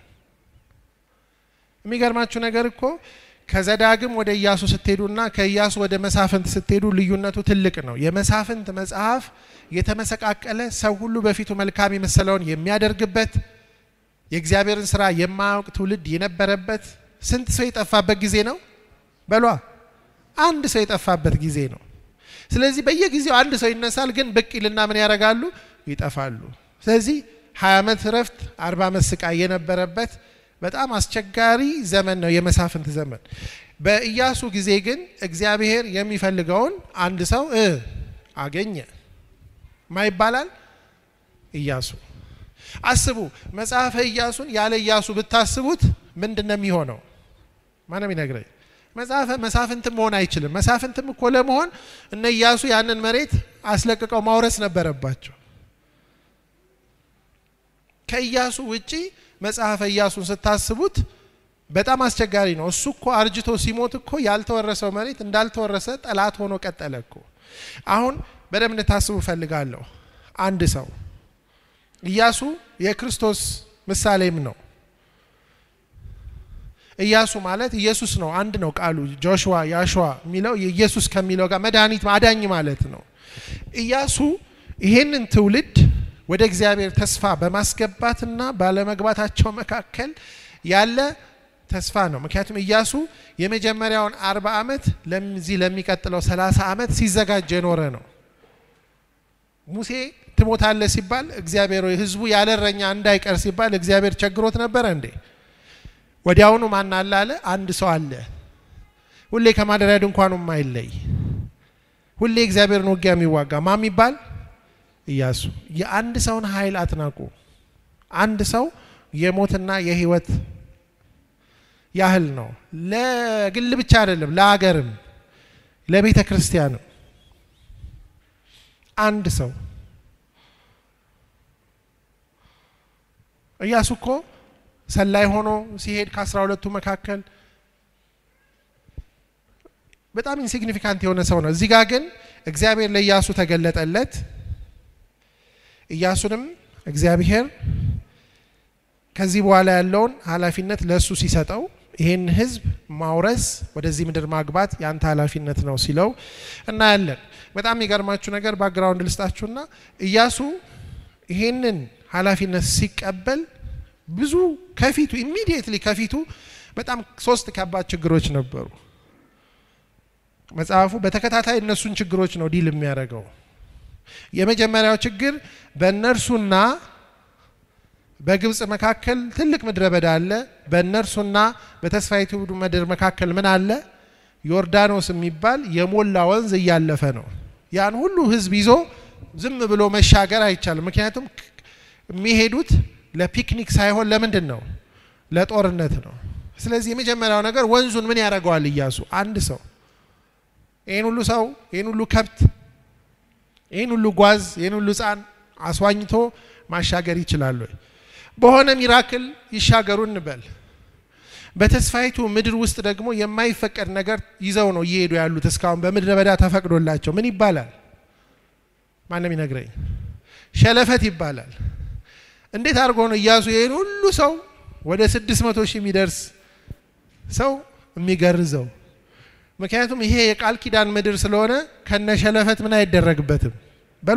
የሚገርማችሁ ነገር እኮ ከዘዳግም ወደ ኢያሱ ስትሄዱና ከኢያሱ ወደ መሳፍንት ስትሄዱ ልዩነቱ ትልቅ ነው። የመሳፍንት መጽሐፍ የተመሰቃቀለ ሰው ሁሉ በፊቱ መልካም የመሰለውን የሚያደርግበት የእግዚአብሔርን ስራ የማያውቅ ትውልድ የነበረበት ስንት ሰው የጠፋበት ጊዜ ነው በሏ። አንድ ሰው የጠፋበት ጊዜ ነው። ስለዚህ በየጊዜው አንድ ሰው ይነሳል፣ ግን ብቅ ይልና ምን ያደርጋሉ? ይጠፋሉ። ስለዚህ ሀያ ዓመት እረፍት አርባ ዓመት ስቃይ የነበረበት በጣም አስቸጋሪ ዘመን ነው የመሳፍንት ዘመን። በኢያሱ ጊዜ ግን እግዚአብሔር የሚፈልገውን አንድ ሰው እ አገኘ ማ ይባላል ኢያሱ። አስቡ መጽሐፈ ኢያሱን ያለ ኢያሱ ብታስቡት ምንድን ነው የሚሆነው? ማንም ይነግረኝ። መጽሐፈ መሳፍንትም መሆን አይችልም። መሳፍንትም እኮ ለመሆን እነ ኢያሱ ያንን መሬት አስለቅቀው ማውረስ ነበረባቸው። ከኢያሱ ውጪ መጽሐፈ ኢያሱን ስታስቡት በጣም አስቸጋሪ ነው። እሱ እኮ አርጅቶ ሲሞት እኮ ያልተወረሰው መሬት እንዳልተወረሰ ጠላት ሆኖ ቀጠለ እኮ። አሁን በደንብ እንድታስቡ እፈልጋለሁ። አንድ ሰው ኢያሱ የክርስቶስ ምሳሌም ነው። ኢያሱ ማለት ኢየሱስ ነው። አንድ ነው ቃሉ። ጆሹዋ ያሹዋ የሚለው ኢየሱስ ከሚለው ጋር መድኃኒት አዳኝ ማለት ነው። ኢያሱ ይሄንን ትውልድ ወደ እግዚአብሔር ተስፋ በማስገባትና ባለመግባታቸው መካከል ያለ ተስፋ ነው። ምክንያቱም ኢያሱ የመጀመሪያውን አርባ ዓመት ለዚህ ለሚቀጥለው ሰላሳ ዓመት ሲዘጋጅ የኖረ ነው። ሙሴ ትሞታለህ ሲባል እግዚአብሔር ወይ ህዝቡ ያለ እረኛ እንዳይቀር ሲባል እግዚአብሔር ቸግሮት ነበረ እንዴ? ወዲያውኑ ማን አለ አለ? አንድ ሰው አለ፣ ሁሌ ከማደሪያ ድንኳኑ የማይለይ ሁሌ እግዚአብሔርን ውጊያ የሚዋጋ ማ የሚባል ኢያሱ። የአንድ ሰውን ኃይል አትናቁ። አንድ ሰው የሞትና የህይወት ያህል ነው። ለግል ብቻ አይደለም፣ ለሀገርም፣ ለቤተ ክርስቲያንም አንድ ሰው ኢያሱ እኮ ሰላይ ሆኖ ሲሄድ ከአስራ ሁለቱ መካከል በጣም ኢንሲግኒፊካንት የሆነ ሰው ነው። እዚህ ጋር ግን እግዚአብሔር ለኢያሱ ተገለጠለት። ኢያሱንም እግዚአብሔር ከዚህ በኋላ ያለውን ኃላፊነት ለእሱ ሲሰጠው ይሄን ህዝብ ማውረስ ወደዚህ ምድር ማግባት ያንተ ኃላፊነት ነው ሲለው እናያለን። በጣም የሚገርማችሁ ነገር ባክግራውንድ ልስጣችሁና ኢያሱ ይሄንን ኃላፊነት ሲቀበል ብዙ ከፊቱ ኢሚዲየትሊ ከፊቱ በጣም ሶስት ከባድ ችግሮች ነበሩ። መጽሐፉ በተከታታይ እነሱን ችግሮች ነው ዲል የሚያደርገው። የመጀመሪያው ችግር በእነርሱና በግብፅ መካከል ትልቅ ምድረ በዳ አለ። በእነርሱና በተስፋይቱ ምድር መካከል ምን አለ? ዮርዳኖስ የሚባል የሞላ ወንዝ እያለፈ ነው። ያን ሁሉ ህዝብ ይዞ ዝም ብሎ መሻገር አይቻልም። ምክንያቱም የሚሄዱት ለፒክኒክ ሳይሆን ለምንድን ነው? ለጦርነት ነው። ስለዚህ የመጀመሪያው ነገር ወንዙን ምን ያደርገዋል? ኢያሱ አንድ ሰው ይህን ሁሉ ሰው ይህን ሁሉ ከብት ይህን ሁሉ ጓዝ ይህን ሁሉ ህፃን አስዋኝቶ ማሻገር ይችላሉ? በሆነ ሚራክል ይሻገሩ እንበል። በተስፋይቱ ምድር ውስጥ ደግሞ የማይፈቀድ ነገር ይዘው ነው እየሄዱ ያሉት። እስካሁን በምድረ በዳ ተፈቅዶላቸው ምን ይባላል? ማንም ይነግረኝ። ሸለፈት ይባላል። እንዴት አድርጎ ነው ኢያሱ ይህን ሁሉ ሰው ወደ ስድስት መቶ ሺህ የሚደርስ ሰው የሚገርዘው? ምክንያቱም ይሄ የቃል ኪዳን ምድር ስለሆነ ከነ ሸለፈት ምን አይደረግበትም በሏ።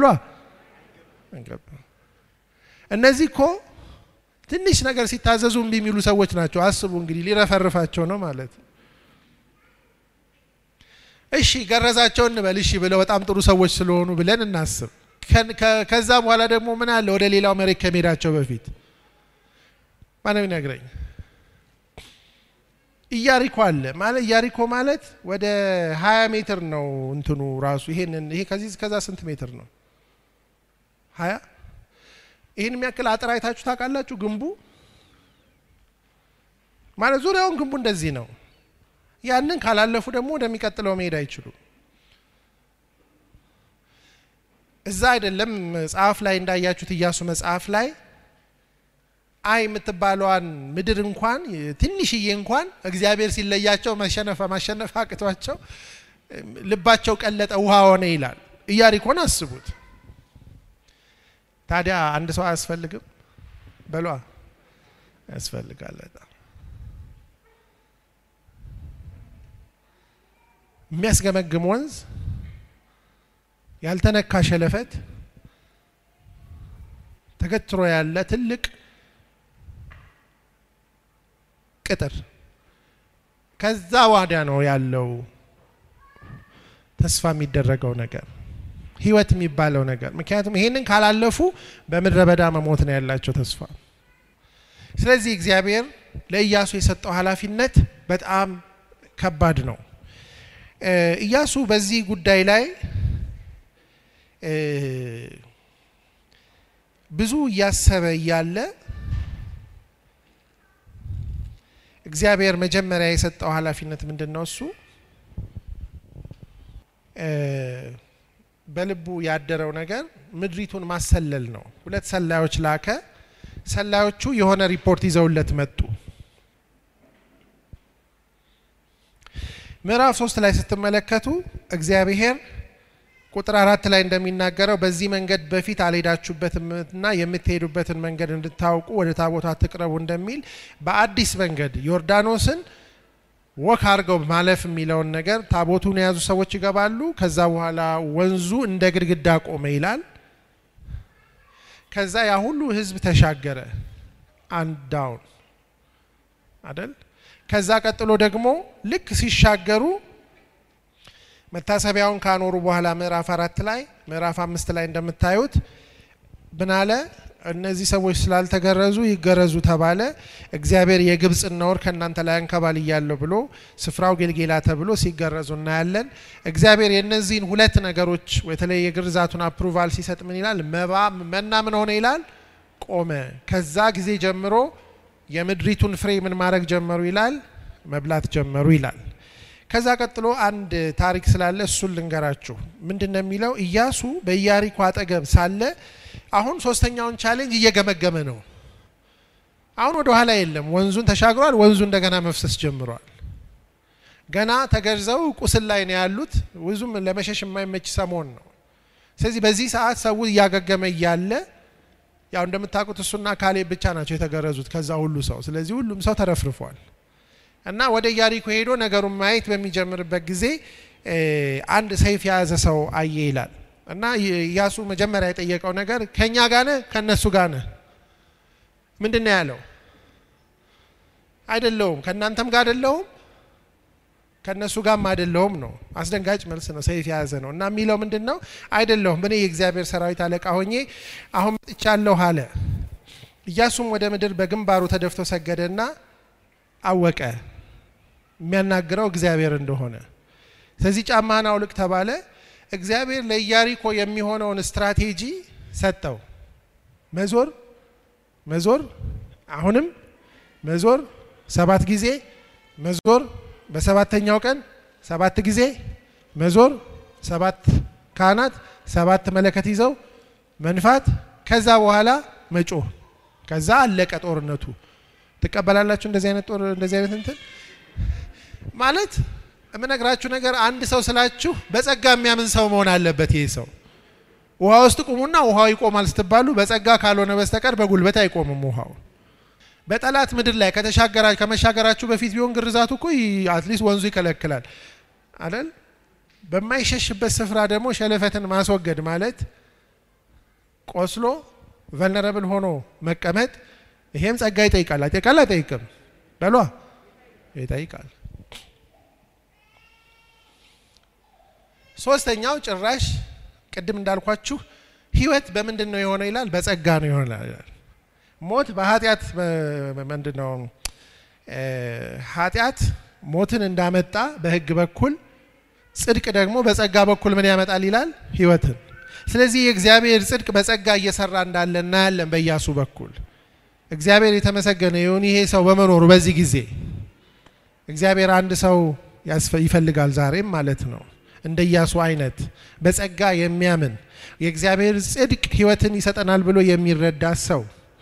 እነዚህ እኮ ትንሽ ነገር ሲታዘዙ እምቢ የሚሉ ሰዎች ናቸው። አስቡ እንግዲህ ሊረፈርፋቸው ነው ማለት። እሺ ገረዛቸው እንበል። እሺ ብለው በጣም ጥሩ ሰዎች ስለሆኑ ብለን እናስብ። ከዛ በኋላ ደግሞ ምን አለ ወደ ሌላው መሬት ከመሄዳቸው በፊት ማንም ይነግረኝ። ኢያሪኮ አለ ማለት ኢያሪኮ ማለት ወደ ሀያ ሜትር ነው እንትኑ ራሱ ይሄንን ይሄ ከዚህ እስከዛ ስንት ሜትር ነው? ሀያ ይህን የሚያክል አጥር አይታችሁ ታውቃላችሁ? ግንቡ ማለት ዙሪያውን ግንቡ እንደዚህ ነው። ያንን ካላለፉ ደግሞ ወደሚቀጥለው መሄድ አይችሉም። እዛ አይደለም መጽሐፍ ላይ እንዳያችሁት ኢያሱ መጽሐፍ ላይ አይ የምትባለዋን ምድር እንኳን ትንሽዬ እንኳን እግዚአብሔር ሲለያቸው መሸነፈ ማሸነፍ አቅቷቸው ልባቸው ቀለጠ፣ ውሃ ሆነ ይላል። ኢያሪኮን አስቡት። ታዲያ አንድ ሰው አያስፈልግም? በሏ ያስፈልጋል። በጣም የሚያስገመግም ወንዝ፣ ያልተነካ ሸለፈት፣ ተገትሮ ያለ ትልቅ ቅጥር ከዛ ዋዳ ነው ያለው ተስፋ የሚደረገው ነገር ህይወት የሚባለው ነገር። ምክንያቱም ይሄንን ካላለፉ በምድረ በዳ መሞት ነው ያላቸው ተስፋ። ስለዚህ እግዚአብሔር ለኢያሱ የሰጠው ኃላፊነት በጣም ከባድ ነው። ኢያሱ በዚህ ጉዳይ ላይ ብዙ እያሰበ እያለ እግዚአብሔር መጀመሪያ የሰጠው ኃላፊነት ምንድን ነው? እሱ በልቡ ያደረው ነገር ምድሪቱን ማሰለል ነው። ሁለት ሰላዮች ላከ። ሰላዮቹ የሆነ ሪፖርት ይዘውለት መጡ። ምዕራፍ ሶስት ላይ ስትመለከቱ እግዚአብሔር ቁጥር አራት ላይ እንደሚናገረው በዚህ መንገድ በፊት አልሄዳችሁበትምና የምትሄዱበትን መንገድ እንድታውቁ ወደ ታቦቱ አትቅረቡ እንደሚል በአዲስ መንገድ ዮርዳኖስን ወክ አድርገው ማለፍ የሚለውን ነገር ታቦቱን የያዙ ሰዎች ይገባሉ። ከዛ በኋላ ወንዙ እንደ ግድግዳ ቆመ ይላል። ከዛ ያ ሁሉ ሕዝብ ተሻገረ አንድ ዳውን አደል። ከዛ ቀጥሎ ደግሞ ልክ ሲሻገሩ መታሰቢያውን ካኖሩ በኋላ ምዕራፍ አራት ላይ ምዕራፍ አምስት ላይ እንደምታዩት ብናለ እነዚህ ሰዎች ስላልተገረዙ ይገረዙ ተባለ። እግዚአብሔር የግብፅን ነውር ከእናንተ ላይ አንከባልያለሁ ብሎ ስፍራው ጌልጌላ ተብሎ ሲገረዙ እናያለን። እግዚአብሔር የእነዚህን ሁለት ነገሮች በተለይ የግርዛቱን አፕሩቫል ሲሰጥ ምን ይላል? መባ መና ምን ሆነ ይላል? ቆመ። ከዛ ጊዜ ጀምሮ የምድሪቱን ፍሬ ምን ማድረግ ጀመሩ ይላል? መብላት ጀመሩ ይላል። ከዛ ቀጥሎ አንድ ታሪክ ስላለ እሱን ልንገራችሁ። ምንድን ነው የሚለው? ኢያሱ በኢያሪኮ አጠገብ ሳለ አሁን ሶስተኛውን ቻሌንጅ እየገመገመ ነው። አሁን ወደ ኋላ የለም። ወንዙን ተሻግሯል። ወንዙ እንደገና መፍሰስ ጀምሯል። ገና ተገርዘው ቁስል ላይ ነው ያሉት። ብዙም ለመሸሽ የማይመች ሰሞን ነው። ስለዚህ በዚህ ሰዓት ሰው እያገገመ እያለ ያው እንደምታውቁት እሱና ካሌብ ብቻ ናቸው የተገረዙት ከዛ ሁሉ ሰው። ስለዚህ ሁሉም ሰው ተረፍርፏል። እና ወደ ኢያሪኮ ሄዶ ነገሩን ማየት በሚጀምርበት ጊዜ አንድ ሰይፍ የያዘ ሰው አየ ይላል። እና ኢያሱ መጀመሪያ የጠየቀው ነገር ከእኛ ጋነ ከእነሱ ጋነ ምንድን ነው ያለው? አይደለውም፣ ከእናንተም ጋር አይደለውም፣ ከእነሱ ጋርም አይደለውም ነው። አስደንጋጭ መልስ ነው። ሰይፍ የያዘ ነው እና የሚለው ምንድን ነው? አይደለሁም፣ እኔ የእግዚአብሔር ሰራዊት አለቃ ሆኜ አሁን መጥቻለሁ አለ። ኢያሱም ወደ ምድር በግንባሩ ተደፍቶ ሰገደና አወቀ የሚያናግረው እግዚአብሔር እንደሆነ። ስለዚህ ጫማህን አውልቅ ተባለ። እግዚአብሔር ለኢያሪኮ የሚሆነውን ስትራቴጂ ሰጠው። መዞር መዞር፣ አሁንም መዞር፣ ሰባት ጊዜ መዞር፣ በሰባተኛው ቀን ሰባት ጊዜ መዞር፣ ሰባት ካህናት ሰባት መለከት ይዘው መንፋት፣ ከዛ በኋላ መጮህ፣ ከዛ አለቀ ጦርነቱ። ትቀበላላችሁ? እንደዚህ አይነት ጦር እንደዚህ አይነት እንትን ማለት የምነግራችሁ ነገር አንድ ሰው ስላችሁ በጸጋ የሚያምን ሰው መሆን አለበት። ይህ ሰው ውሃ ውስጥ ቁሙና ውሃው ይቆማል ስትባሉ በጸጋ ካልሆነ በስተቀር በጉልበት አይቆምም ውሃው። በጠላት ምድር ላይ ከተሻገራ ከመሻገራችሁ በፊት ቢሆን ግርዛቱ እኮ አትሊስት ወንዙ ይከለክላል አይደል? በማይሸሽበት ስፍራ ደግሞ ሸለፈትን ማስወገድ ማለት ቆስሎ ቨልነረብል ሆኖ መቀመጥ ይሄም ጸጋ ይጠይቃል። አይጠይቃል? አይጠይቅም? በሏ ይጠይቃል። ሶስተኛው ጭራሽ ቅድም እንዳልኳችሁ ህይወት በምንድን ነው የሆነው ይላል? በጸጋ ነው የሆነ ይላል። ሞት በኃጢአት ምንድን ነው ኃጢአት ሞትን እንዳመጣ በሕግ በኩል ጽድቅ ደግሞ በጸጋ በኩል ምን ያመጣል ይላል? ሕይወትን። ስለዚህ የእግዚአብሔር ጽድቅ በጸጋ እየሰራ እንዳለ እናያለን በኢያሱ በኩል። እግዚአብሔር የተመሰገነ ይሁን። ይሄ ሰው በመኖሩ በዚህ ጊዜ እግዚአብሔር አንድ ሰው ይፈልጋል ዛሬም ማለት ነው እንደ ኢያሱ አይነት በጸጋ የሚያምን የእግዚአብሔር ጽድቅ ሕይወትን ይሰጠናል ብሎ የሚረዳ ሰው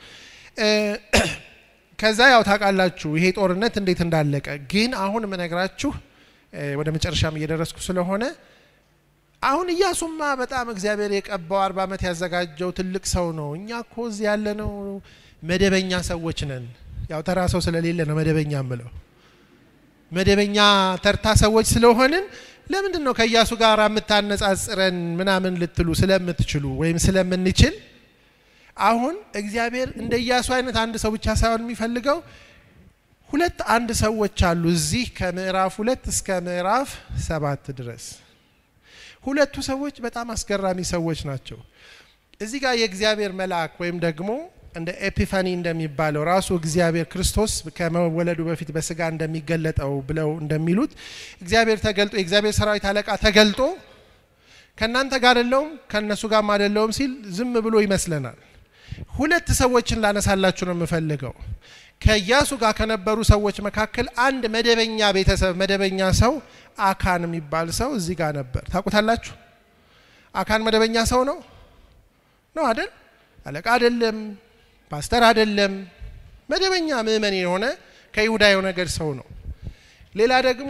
ከዛ ያው ታውቃላችሁ ይሄ ጦርነት እንዴት እንዳለቀ። ግን አሁን የምነግራችሁ ወደ መጨረሻም እየደረስኩ ስለሆነ አሁን ኢያሱማ በጣም እግዚአብሔር የቀባው አርባ ዓመት ያዘጋጀው ትልቅ ሰው ነው። እኛ እኮ እዚህ ያለነው መደበኛ ሰዎች ነን። ያው ተራ ሰው ስለሌለ ነው መደበኛ ምለው። መደበኛ ተርታ ሰዎች ስለሆንን ለምንድን ነው ከኢያሱ ጋር የምታነጻጽረን ምናምን ልትሉ ስለምትችሉ ወይም ስለምንችል አሁን እግዚአብሔር እንደ ኢያሱ አይነት አንድ ሰው ብቻ ሳይሆን የሚፈልገው ሁለት አንድ ሰዎች አሉ እዚህ ከምዕራፍ ሁለት እስከ ምዕራፍ ሰባት ድረስ ሁለቱ ሰዎች በጣም አስገራሚ ሰዎች ናቸው። እዚህ ጋር የእግዚአብሔር መልአክ ወይም ደግሞ እንደ ኤፒፋኒ እንደሚባለው ራሱ እግዚአብሔር ክርስቶስ ከመወለዱ በፊት በስጋ እንደሚገለጠው ብለው እንደሚሉት እግዚአብሔር ተገልጦ የእግዚአብሔር ሰራዊት አለቃ ተገልጦ ከእናንተ ጋር አይደለሁም ከእነሱ ጋርም አይደለሁም ሲል ዝም ብሎ ይመስለናል። ሁለት ሰዎችን ላነሳላችሁ ነው የምፈልገው። ከኢያሱ ጋር ከነበሩ ሰዎች መካከል አንድ መደበኛ ቤተሰብ መደበኛ ሰው አካን የሚባል ሰው እዚህ ጋር ነበር። ታውቁታላችሁ? አካን መደበኛ ሰው ነው ነው አይደል? አለቃ አይደለም፣ ፓስተር አይደለም፣ መደበኛ ምእመን የሆነ ከይሁዳ የሆነ ነገድ ሰው ነው። ሌላ ደግሞ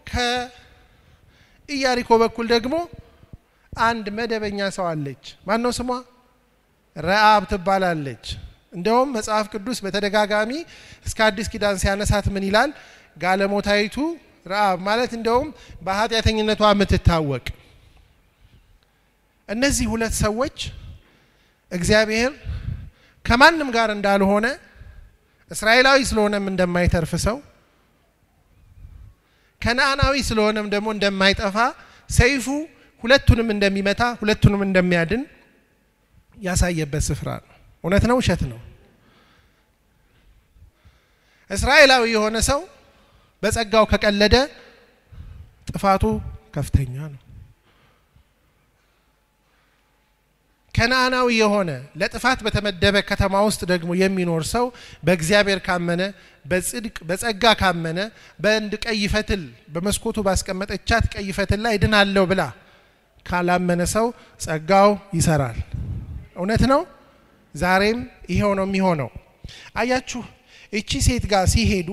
ከኢያሪኮ በኩል ደግሞ አንድ መደበኛ ሰው አለች። ማን ነው ስሟ? ረአብ ትባላለች። እንደውም መጽሐፍ ቅዱስ በተደጋጋሚ እስከ አዲስ ኪዳን ሲያነሳት ምን ይላል? ጋለሞታይቱ ረአብ ማለት እንደውም በኃጢአተኝነቷ የምትታወቅ። እነዚህ ሁለት ሰዎች እግዚአብሔር ከማንም ጋር እንዳልሆነ እስራኤላዊ ስለሆነም እንደማይተርፍ ሰው ከነአናዊ ስለሆነም ደግሞ እንደማይጠፋ ሰይፉ ሁለቱንም እንደሚመታ ሁለቱንም እንደሚያድን ያሳየበት ስፍራ ነው። እውነት ነው? ውሸት ነው? እስራኤላዊ የሆነ ሰው በጸጋው ከቀለደ ጥፋቱ ከፍተኛ ነው። ከነአናዊ የሆነ ለጥፋት በተመደበ ከተማ ውስጥ ደግሞ የሚኖር ሰው በእግዚአብሔር ካመነ በጽድቅ በጸጋ ካመነ በአንድ ቀይ ፈትል በመስኮቱ ባስቀመጠቻት ቀይ ፈትል ላይ ድናለሁ ብላ ካላመነ ሰው ጸጋው ይሰራል። እውነት ነው። ዛሬም ይሄው ነው የሚሆነው። አያችሁ እቺ ሴት ጋር ሲሄዱ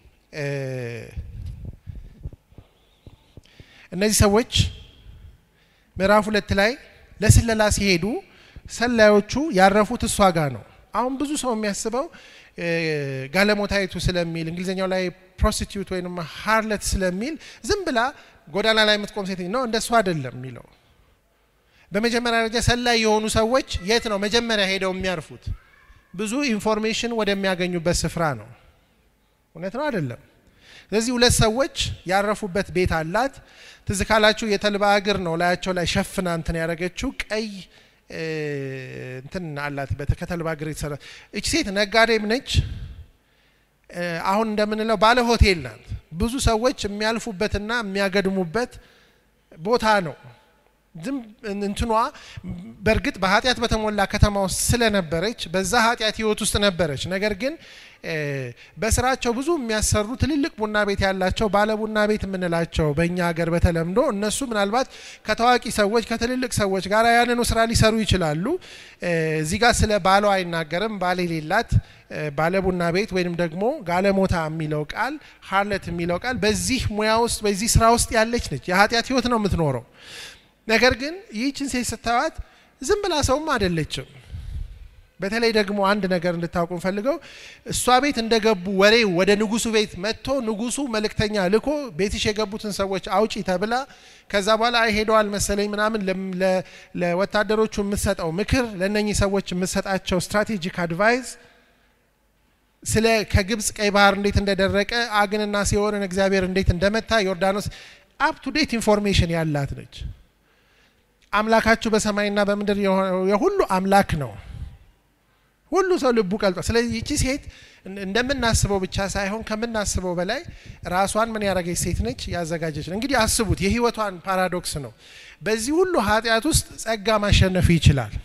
እነዚህ ሰዎች ምዕራፍ ሁለት ላይ ለስለላ ሲሄዱ ሰላዮቹ ያረፉት እሷ ጋር ነው። አሁን ብዙ ሰው የሚያስበው ጋለሞታይቱ ስለሚል እንግሊዝኛው ላይ ፕሮስቲቱት ወይም ሃርለት ስለሚል ዝም ብላ ጎዳና ላይ የምትቆም ሴት ነው። እንደሱ አይደለም የሚለው በመጀመሪያ ደረጃ ሰላይ የሆኑ ሰዎች የት ነው መጀመሪያ ሄደው የሚያርፉት? ብዙ ኢንፎርሜሽን ወደሚያገኙበት ስፍራ ነው። እውነት ነው አይደለም? ስለዚህ ሁለት ሰዎች ያረፉበት ቤት አላት። ትዝ ካላችሁ የተልባ እግር ነው ላያቸው ላይ ሸፍና እንትን ያደረገችው ቀይ እንትን አላት ከተልባ እግር የተሰራ። እች ሴት ነጋዴም ነች። አሁን እንደምንለው ባለ ሆቴል ናት። ብዙ ሰዎች የሚያልፉበትና የሚያገድሙበት ቦታ ነው። ዝም እንትኗ በእርግጥ በኃጢአት በተሞላ ከተማ ውስጥ ስለነበረች በዛ ኃጢአት ህይወት ውስጥ ነበረች። ነገር ግን በስራቸው ብዙ የሚያሰሩ ትልልቅ ቡና ቤት ያላቸው ባለ ቡና ቤት የምንላቸው በእኛ ሀገር በተለምዶ እነሱ ምናልባት ከታዋቂ ሰዎች ከትልልቅ ሰዎች ጋር ያንኑ ስራ ሊሰሩ ይችላሉ። እዚህ ጋር ስለ ባሏ አይናገርም። ባል የሌላት ባለ ቡና ቤት ወይንም ደግሞ ጋለሞታ የሚለው ቃል ሀርለት የሚለው ቃል በዚህ ሙያ ውስጥ በዚህ ስራ ውስጥ ያለች ነች። የኃጢአት ህይወት ነው የምትኖረው። ነገር ግን ይህችን ሴት ስታዩት ዝም ብላ ሰውም አይደለችም። በተለይ ደግሞ አንድ ነገር እንድታውቁ ፈልገው እሷ ቤት እንደገቡ ወሬው ወደ ንጉሱ ቤት መጥቶ ንጉሱ መልእክተኛ ልኮ ቤትሽ የገቡትን ሰዎች አውጪ ተብላ ከዛ በኋላ አይ ሄደዋል መሰለኝ ምናምን ለወታደሮቹ የምትሰጠው ምክር ለእነኚህ ሰዎች የምትሰጣቸው ስትራቴጂክ አድቫይዝ ስለ ከግብፅ ቀይ ባህር እንዴት እንደደረቀ አግንና ሲሆንን እግዚአብሔር እንዴት እንደመታ ዮርዳኖስ አፕ ቱ ዴት ኢንፎርሜሽን ያላት ነች። አምላካችሁ በሰማይና በምድር የሁሉ አምላክ ነው። ሁሉ ሰው ልቡ ቀልጧል። ስለዚህ ይቺ ሴት እንደምናስበው ብቻ ሳይሆን ከምናስበው በላይ ራሷን ምን ያደረገች ሴት ነች? ያዘጋጀች ነው። እንግዲህ አስቡት፣ የህይወቷን ፓራዶክስ ነው። በዚህ ሁሉ ኃጢአት ውስጥ ጸጋ ማሸነፍ ይችላል።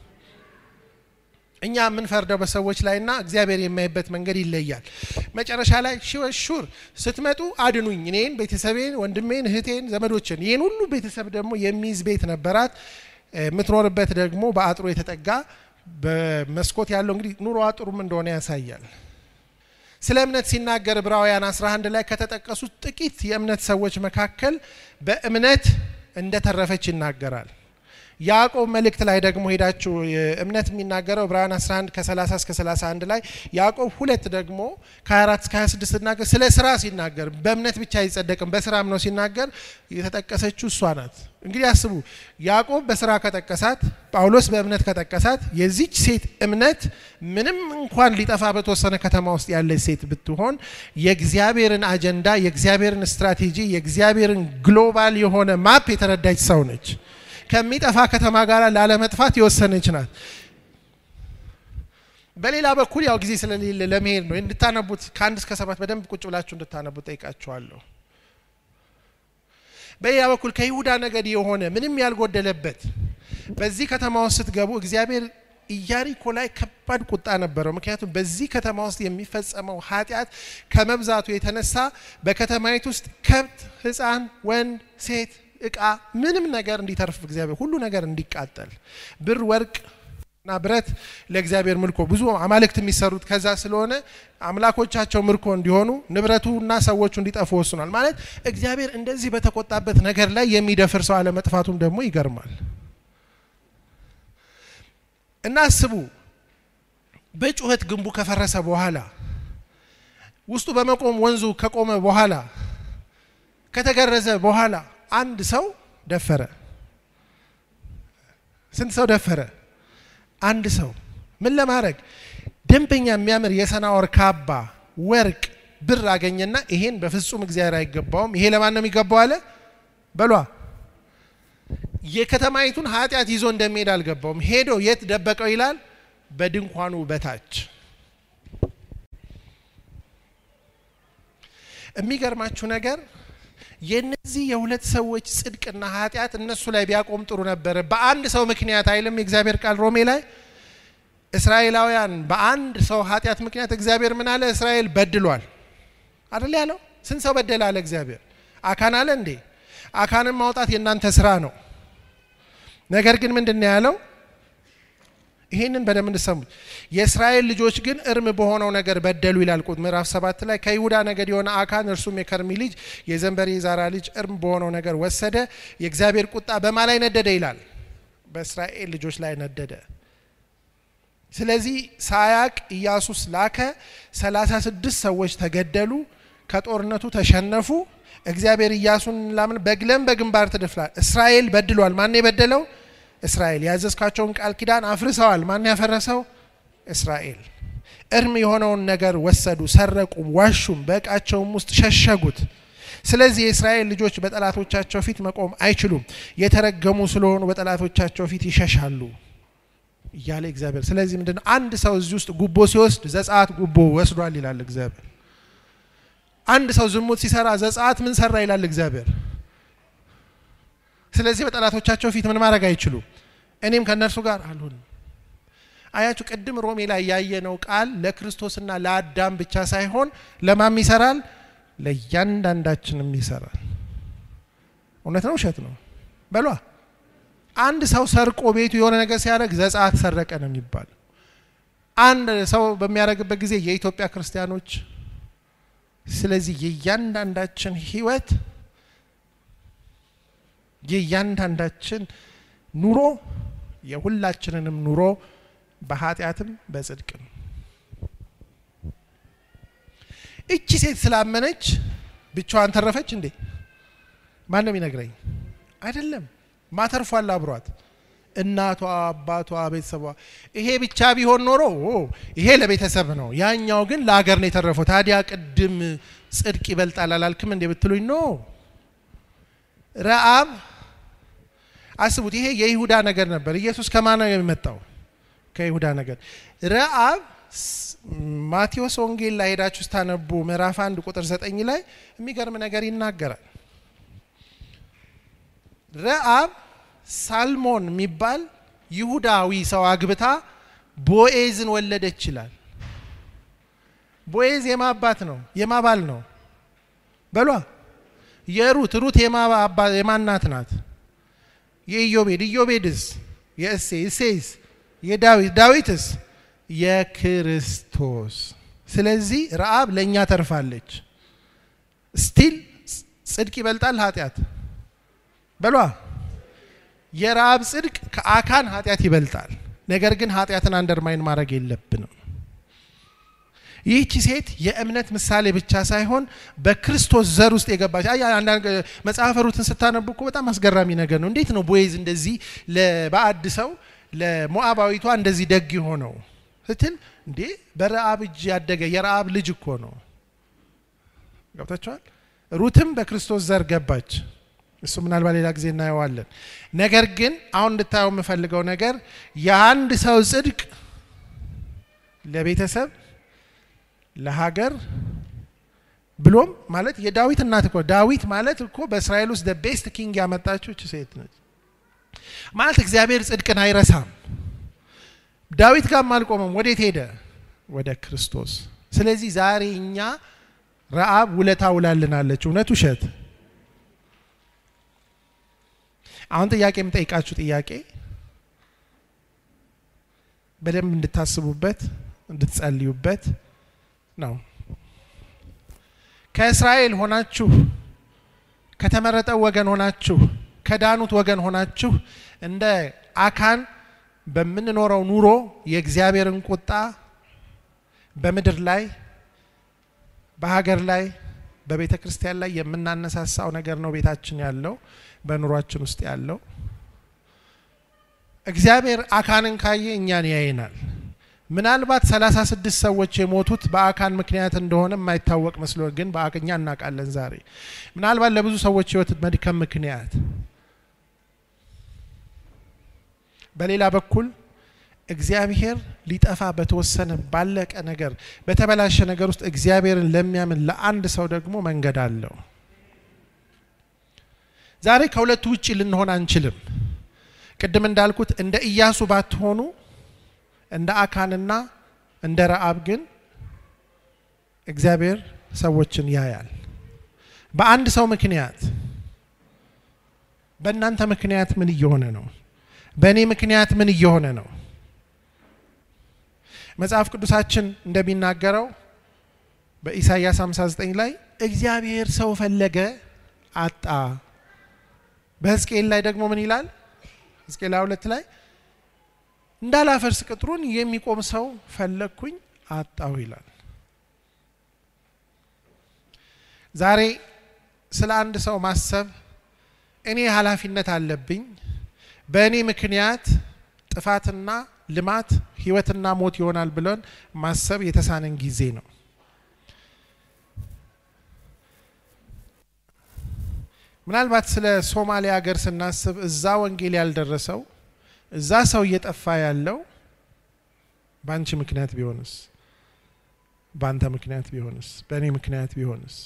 እኛ የምንፈርደው በሰዎች ላይና እግዚአብሔር የሚያይበት መንገድ ይለያል። መጨረሻ ላይ ሹር ስትመጡ አድኑኝ፣ እኔን፣ ቤተሰቤን፣ ወንድሜን፣ እህቴን፣ ዘመዶችን ይህን ሁሉ ቤተሰብ ደግሞ የሚይዝ ቤት ነበራት። የምትኖርበት ደግሞ በአጥሮ የተጠጋ በመስኮት ያለው እንግዲህ ኑሮ አጥሩም እንደሆነ ያሳያል። ስለ እምነት ሲናገር ዕብራውያን 11 ላይ ከተጠቀሱት ጥቂት የእምነት ሰዎች መካከል በእምነት እንደተረፈች ይናገራል። ያዕቆብ መልእክት ላይ ደግሞ ሄዳችሁ እምነት የሚናገረው ዕብራውያን 11 ከ30 እስከ 31 ላይ ያዕቆብ ሁለት ደግሞ ከ24 እስከ 26 ሲናገር ስለ ስራ ሲናገር በእምነት ብቻ አይጸደቅም በስራም ነው ሲናገር የተጠቀሰችው እሷ ናት። እንግዲህ አስቡ ያዕቆብ በስራ ከጠቀሳት፣ ጳውሎስ በእምነት ከጠቀሳት የዚች ሴት እምነት ምንም እንኳን ሊጠፋ በተወሰነ ከተማ ውስጥ ያለች ሴት ብትሆን የእግዚአብሔርን አጀንዳ፣ የእግዚአብሔርን ስትራቴጂ፣ የእግዚአብሔርን ግሎባል የሆነ ማፕ የተረዳች ሰው ነች። ከሚጠፋ ከተማ ጋር ላለመጥፋት የወሰነች ናት። በሌላ በኩል ያው ጊዜ ስለሌለ ለመሄድ ነው እንድታነቡት ከአንድ እስከ ሰባት በደንብ ቁጭ ብላችሁ እንድታነቡት ጠይቃችኋለሁ። በሌላ በኩል ከይሁዳ ነገድ የሆነ ምንም ያልጎደለበት በዚህ ከተማ ውስጥ ስትገቡ እግዚአብሔር ኢያሪኮ ላይ ከባድ ቁጣ ነበረው። ምክንያቱም በዚህ ከተማ ውስጥ የሚፈጸመው ኃጢአት ከመብዛቱ የተነሳ በከተማይቱ ውስጥ ከብት፣ ሕፃን፣ ወንድ፣ ሴት እቃ ምንም ነገር እንዲተርፍ እግዚአብሔር ሁሉ ነገር እንዲቃጠል ብር ወርቅ እና ብረት ለእግዚአብሔር ምልኮ ብዙ አማልክት የሚሰሩት ከዛ ስለሆነ አምላኮቻቸው ምርኮ እንዲሆኑ ንብረቱ እና ሰዎቹ እንዲጠፉ ወስኗል። ማለት እግዚአብሔር እንደዚህ በተቆጣበት ነገር ላይ የሚደፍር ሰው አለመጥፋቱም ደግሞ ይገርማል። እና አስቡ በጩኸት ግንቡ ከፈረሰ በኋላ ውስጡ በመቆም ወንዙ ከቆመ በኋላ ከተገረዘ በኋላ አንድ ሰው ደፈረ። ስንት ሰው ደፈረ? አንድ ሰው ምን ለማድረግ ደንበኛ የሚያምር የሰናወር ካባ፣ ወርቅ፣ ብር አገኘና ይሄን በፍጹም እግዚአብሔር አይገባውም፣ ይሄ ለማን ነው የሚገባው አለ። በሏ የከተማይቱን ኃጢአት ይዞ እንደሚሄድ አልገባውም። ሄዶ የት ደበቀው ይላል? በድንኳኑ በታች የሚገርማችሁ ነገር የነዚህ የሁለት ሰዎች ጽድቅና ኃጢአት እነሱ ላይ ቢያቆም ጥሩ ነበረ። በአንድ ሰው ምክንያት አይልም የእግዚአብሔር ቃል ሮሜ ላይ እስራኤላውያን በአንድ ሰው ኃጢአት ምክንያት እግዚአብሔር ምን አለ? እስራኤል በድሏል አደል ያለው። ስንት ሰው በደለ አለ እግዚአብሔር? አካን አለ እንዴ? አካንን ማውጣት የእናንተ ስራ ነው። ነገር ግን ምንድን ነው ያለው? ይህንን በደንብ እንድሰሙት። የእስራኤል ልጆች ግን እርም በሆነው ነገር በደሉ ይላል ቁጥር ምዕራፍ ሰባት ላይ ከይሁዳ ነገድ የሆነ አካን እርሱም የከርሚ ልጅ የዘንበሪ ዛራ ልጅ እርም በሆነው ነገር ወሰደ። የእግዚአብሔር ቁጣ በማ ላይ ነደደ ይላል? በእስራኤል ልጆች ላይ ነደደ። ስለዚህ ሳያቅ ኢያሱስ ላከ። ሰላሳ ስድስት ሰዎች ተገደሉ፣ ከጦርነቱ ተሸነፉ። እግዚአብሔር ኢያሱን ላምን በግለም በግንባር ትድፍላል። እስራኤል በድሏል። ማን የበደለው? እስራኤል ያዘዝካቸውን ቃል ኪዳን አፍርሰዋል። ማን ያፈረሰው? እስራኤል። እርም የሆነውን ነገር ወሰዱ፣ ሰረቁም፣ ዋሹም፣ በእቃቸውም ውስጥ ሸሸጉት። ስለዚህ የእስራኤል ልጆች በጠላቶቻቸው ፊት መቆም አይችሉም፣ የተረገሙ ስለሆኑ በጠላቶቻቸው ፊት ይሸሻሉ እያለ እግዚአብሔር። ስለዚህ ምንድን ነው አንድ ሰው እዚህ ውስጥ ጉቦ ሲወስድ ዘጸአት ጉቦ ወስዷል ይላል እግዚአብሔር። አንድ ሰው ዝሙት ሲሰራ ዘጸአት ምን ሰራ ይላል እግዚአብሔር። ስለዚህ በጠላቶቻቸው ፊት ምን ማድረግ አይችሉም። እኔም ከእነርሱ ጋር አልሆንም። አያችሁ፣ ቅድም ሮሜ ላይ ያየነው ቃል ለክርስቶስና ለአዳም ብቻ ሳይሆን ለማም ይሰራል፣ ለእያንዳንዳችንም ይሰራል። እውነት ነው ውሸት ነው በሏ። አንድ ሰው ሰርቆ ቤቱ የሆነ ነገር ሲያደርግ ዘጸአት ሰረቀ ነው የሚባል። አንድ ሰው በሚያደርግበት ጊዜ የኢትዮጵያ ክርስቲያኖች ስለዚህ የእያንዳንዳችን ህይወት የእያንዳንዳችን ኑሮ የሁላችንንም ኑሮ በኃጢአትም በጽድቅም እቺ ሴት ስላመነች ብቻዋን ተረፈች እንዴ? ማንም ይነግረኝ አይደለም። ማተርፏል አብሯት እናቷ፣ አባቷ፣ ቤተሰቧ። ይሄ ብቻ ቢሆን ኖሮ ይሄ ለቤተሰብ ነው፣ ያኛው ግን ለሀገር ነው የተረፈው። ታዲያ ቅድም ጽድቅ ይበልጣል አላልክም እንዴ ብትሉኝ ኖ ረአብ አስቡት። ይሄ የይሁዳ ነገር ነበር። ኢየሱስ ከማን ነው የመጣው? ከይሁዳ ነገድ ረአብ ማቴዎስ ወንጌል ላይ ሄዳችሁ ስታነቡ ምዕራፍ አንድ ቁጥር ዘጠኝ ላይ የሚገርም ነገር ይናገራል። ረአብ ሳልሞን የሚባል ይሁዳዊ ሰው አግብታ ቦኤዝን ወለደች ይላል። ቦኤዝ የማ አባት ነው? የማ ባል ነው? በሏ የሩት ሩት የማናት ናት? የኢዮቤድ ኢዮቤድስ የእሴ እሴይስ የዳዊት ዳዊትስ የክርስቶስ። ስለዚህ ረአብ ለእኛ ተርፋለች። ስቲል ጽድቅ ይበልጣል ኃጢአት በሏ የረአብ ጽድቅ ከአካን ኃጢአት ይበልጣል። ነገር ግን ኃጢአትን አንደርማይን ማድረግ የለብንም። ይህቺ ሴት የእምነት ምሳሌ ብቻ ሳይሆን በክርስቶስ ዘር ውስጥ የገባች አንዳንድ መጽሐፈ ሩትን ስታነቡ እኮ በጣም አስገራሚ ነገር ነው። እንዴት ነው ቦዔዝ እንደዚህ ለባዕድ ሰው ለሞዓባዊቷ እንደዚህ ደግ የሆነው ስትል እንዴ በረአብ እጅ ያደገ የረአብ ልጅ እኮ ነው። ገብታችኋል? ሩትም በክርስቶስ ዘር ገባች። እሱ ምናልባት ሌላ ጊዜ እናየዋለን። ነገር ግን አሁን እንድታየው የምፈልገው ነገር የአንድ ሰው ጽድቅ ለቤተሰብ ለሀገር ብሎም ማለት የዳዊት እናት እኮ ዳዊት ማለት እኮ በእስራኤል ውስጥ ቤስት ኪንግ ያመጣችው እች ሴት ነች። ማለት እግዚአብሔር ጽድቅን አይረሳም። ዳዊት ጋርም አልቆመም። ወዴት ሄደ? ወደ ክርስቶስ። ስለዚህ ዛሬ እኛ ረአብ ውለታ ውላልናለች። እውነት ውሸት? አሁን ጥያቄ የምጠይቃችሁ ጥያቄ በደንብ እንድታስቡበት እንድትጸልዩበት ነው። ከእስራኤል ሆናችሁ ከተመረጠው ወገን ሆናችሁ ከዳኑት ወገን ሆናችሁ እንደ አካን በምንኖረው ኑሮ የእግዚአብሔርን ቁጣ በምድር ላይ በሀገር ላይ በቤተ ክርስቲያን ላይ የምናነሳሳው ነገር ነው። ቤታችን ያለው በኑሯችን ውስጥ ያለው እግዚአብሔር አካንን ካየ እኛን ያየናል። ምናልባት ሰላሳ ስድስት ሰዎች የሞቱት በአካን ምክንያት እንደሆነ የማይታወቅ መስሎ ግን በአቅኛ እናውቃለን። ዛሬ ምናልባት ለብዙ ሰዎች ሕይወት መድከም ምክንያት፣ በሌላ በኩል እግዚአብሔር ሊጠፋ በተወሰነ ባለቀ ነገር በተበላሸ ነገር ውስጥ እግዚአብሔርን ለሚያምን ለአንድ ሰው ደግሞ መንገድ አለው። ዛሬ ከሁለቱ ውጭ ልንሆን አንችልም። ቅድም እንዳልኩት እንደ ኢያሱ ባትሆኑ እንደ አካንና እንደ ረአብ ግን እግዚአብሔር ሰዎችን ያያል። በአንድ ሰው ምክንያት በእናንተ ምክንያት ምን እየሆነ ነው? በእኔ ምክንያት ምን እየሆነ ነው? መጽሐፍ ቅዱሳችን እንደሚናገረው በኢሳይያስ 59 ላይ እግዚአብሔር ሰው ፈለገ አጣ። በሕዝቅኤል ላይ ደግሞ ምን ይላል? ሕዝቅኤል ሁለት ላይ እንዳላፈርስ ቅጥሩን የሚቆም ሰው ፈለግኩኝ አጣሁ ይላል። ዛሬ ስለ አንድ ሰው ማሰብ እኔ ኃላፊነት አለብኝ፣ በእኔ ምክንያት ጥፋትና ልማት ህይወትና ሞት ይሆናል ብለን ማሰብ የተሳነን ጊዜ ነው። ምናልባት ስለ ሶማሊያ ሀገር ስናስብ እዛ ወንጌል ያልደረሰው እዛ ሰው እየጠፋ ያለው በአንቺ ምክንያት ቢሆንስ? በአንተ ምክንያት ቢሆንስ? በእኔ ምክንያት ቢሆንስ?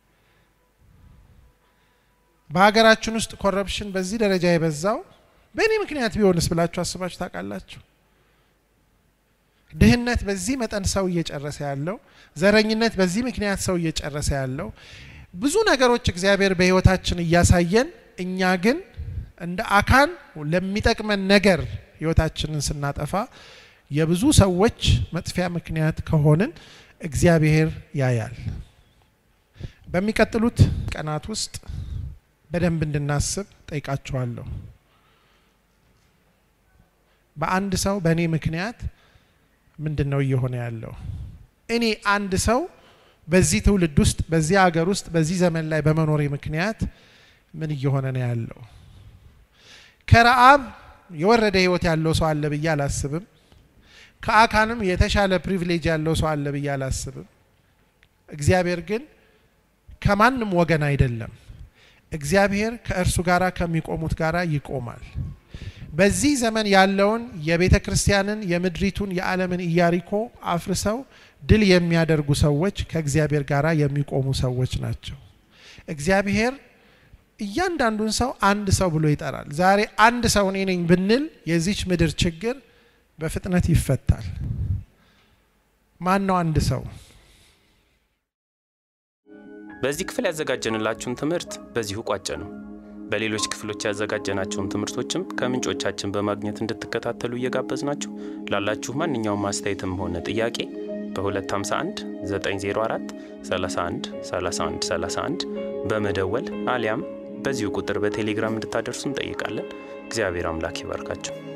በሀገራችን ውስጥ ኮረፕሽን በዚህ ደረጃ የበዛው በእኔ ምክንያት ቢሆንስ ብላችሁ አስባችሁ ታውቃላችሁ? ድህነት በዚህ መጠን ሰው እየጨረሰ ያለው፣ ዘረኝነት በዚህ ምክንያት ሰው እየጨረሰ ያለው፣ ብዙ ነገሮች እግዚአብሔር በህይወታችን እያሳየን እኛ ግን እንደ አካን ለሚጠቅመን ነገር ህይወታችንን ስናጠፋ የብዙ ሰዎች መጥፊያ ምክንያት ከሆንን እግዚአብሔር ያያል። በሚቀጥሉት ቀናት ውስጥ በደንብ እንድናስብ ጠይቃችኋለሁ። በአንድ ሰው በእኔ ምክንያት ምንድን ነው እየሆነ ያለው? እኔ አንድ ሰው በዚህ ትውልድ ውስጥ በዚህ ሀገር ውስጥ በዚህ ዘመን ላይ በመኖሬ ምክንያት ምን እየሆነ ነው ያለው? ከረአብ የወረደ ህይወት ያለው ሰው አለ ብዬ አላስብም። ከአካንም የተሻለ ፕሪቪሌጅ ያለው ሰው አለ ብዬ አላስብም። እግዚአብሔር ግን ከማንም ወገን አይደለም። እግዚአብሔር ከእርሱ ጋር ከሚቆሙት ጋር ይቆማል። በዚህ ዘመን ያለውን የቤተ ክርስቲያንን የምድሪቱን የዓለምን ኢያሪኮ አፍርሰው ድል የሚያደርጉ ሰዎች ከእግዚአብሔር ጋር የሚቆሙ ሰዎች ናቸው። እግዚአብሔር እያንዳንዱን ሰው አንድ ሰው ብሎ ይጠራል። ዛሬ አንድ ሰው እኔ ነኝ ብንል የዚች ምድር ችግር በፍጥነት ይፈታል። ማን ነው አንድ ሰው? በዚህ ክፍል ያዘጋጀንላችሁን ትምህርት በዚሁ ቋጨ ነው። በሌሎች ክፍሎች ያዘጋጀናቸውን ትምህርቶችም ከምንጮቻችን በማግኘት እንድትከታተሉ እየጋበዝናችሁ ላላችሁ ማንኛውም አስተያየትም ሆነ ጥያቄ በ251 904 31 31 31 በመደወል አሊያም በዚሁ ቁጥር በቴሌግራም እንድታደርሱ እንጠይቃለን። እግዚአብሔር አምላክ ይባርካቸው።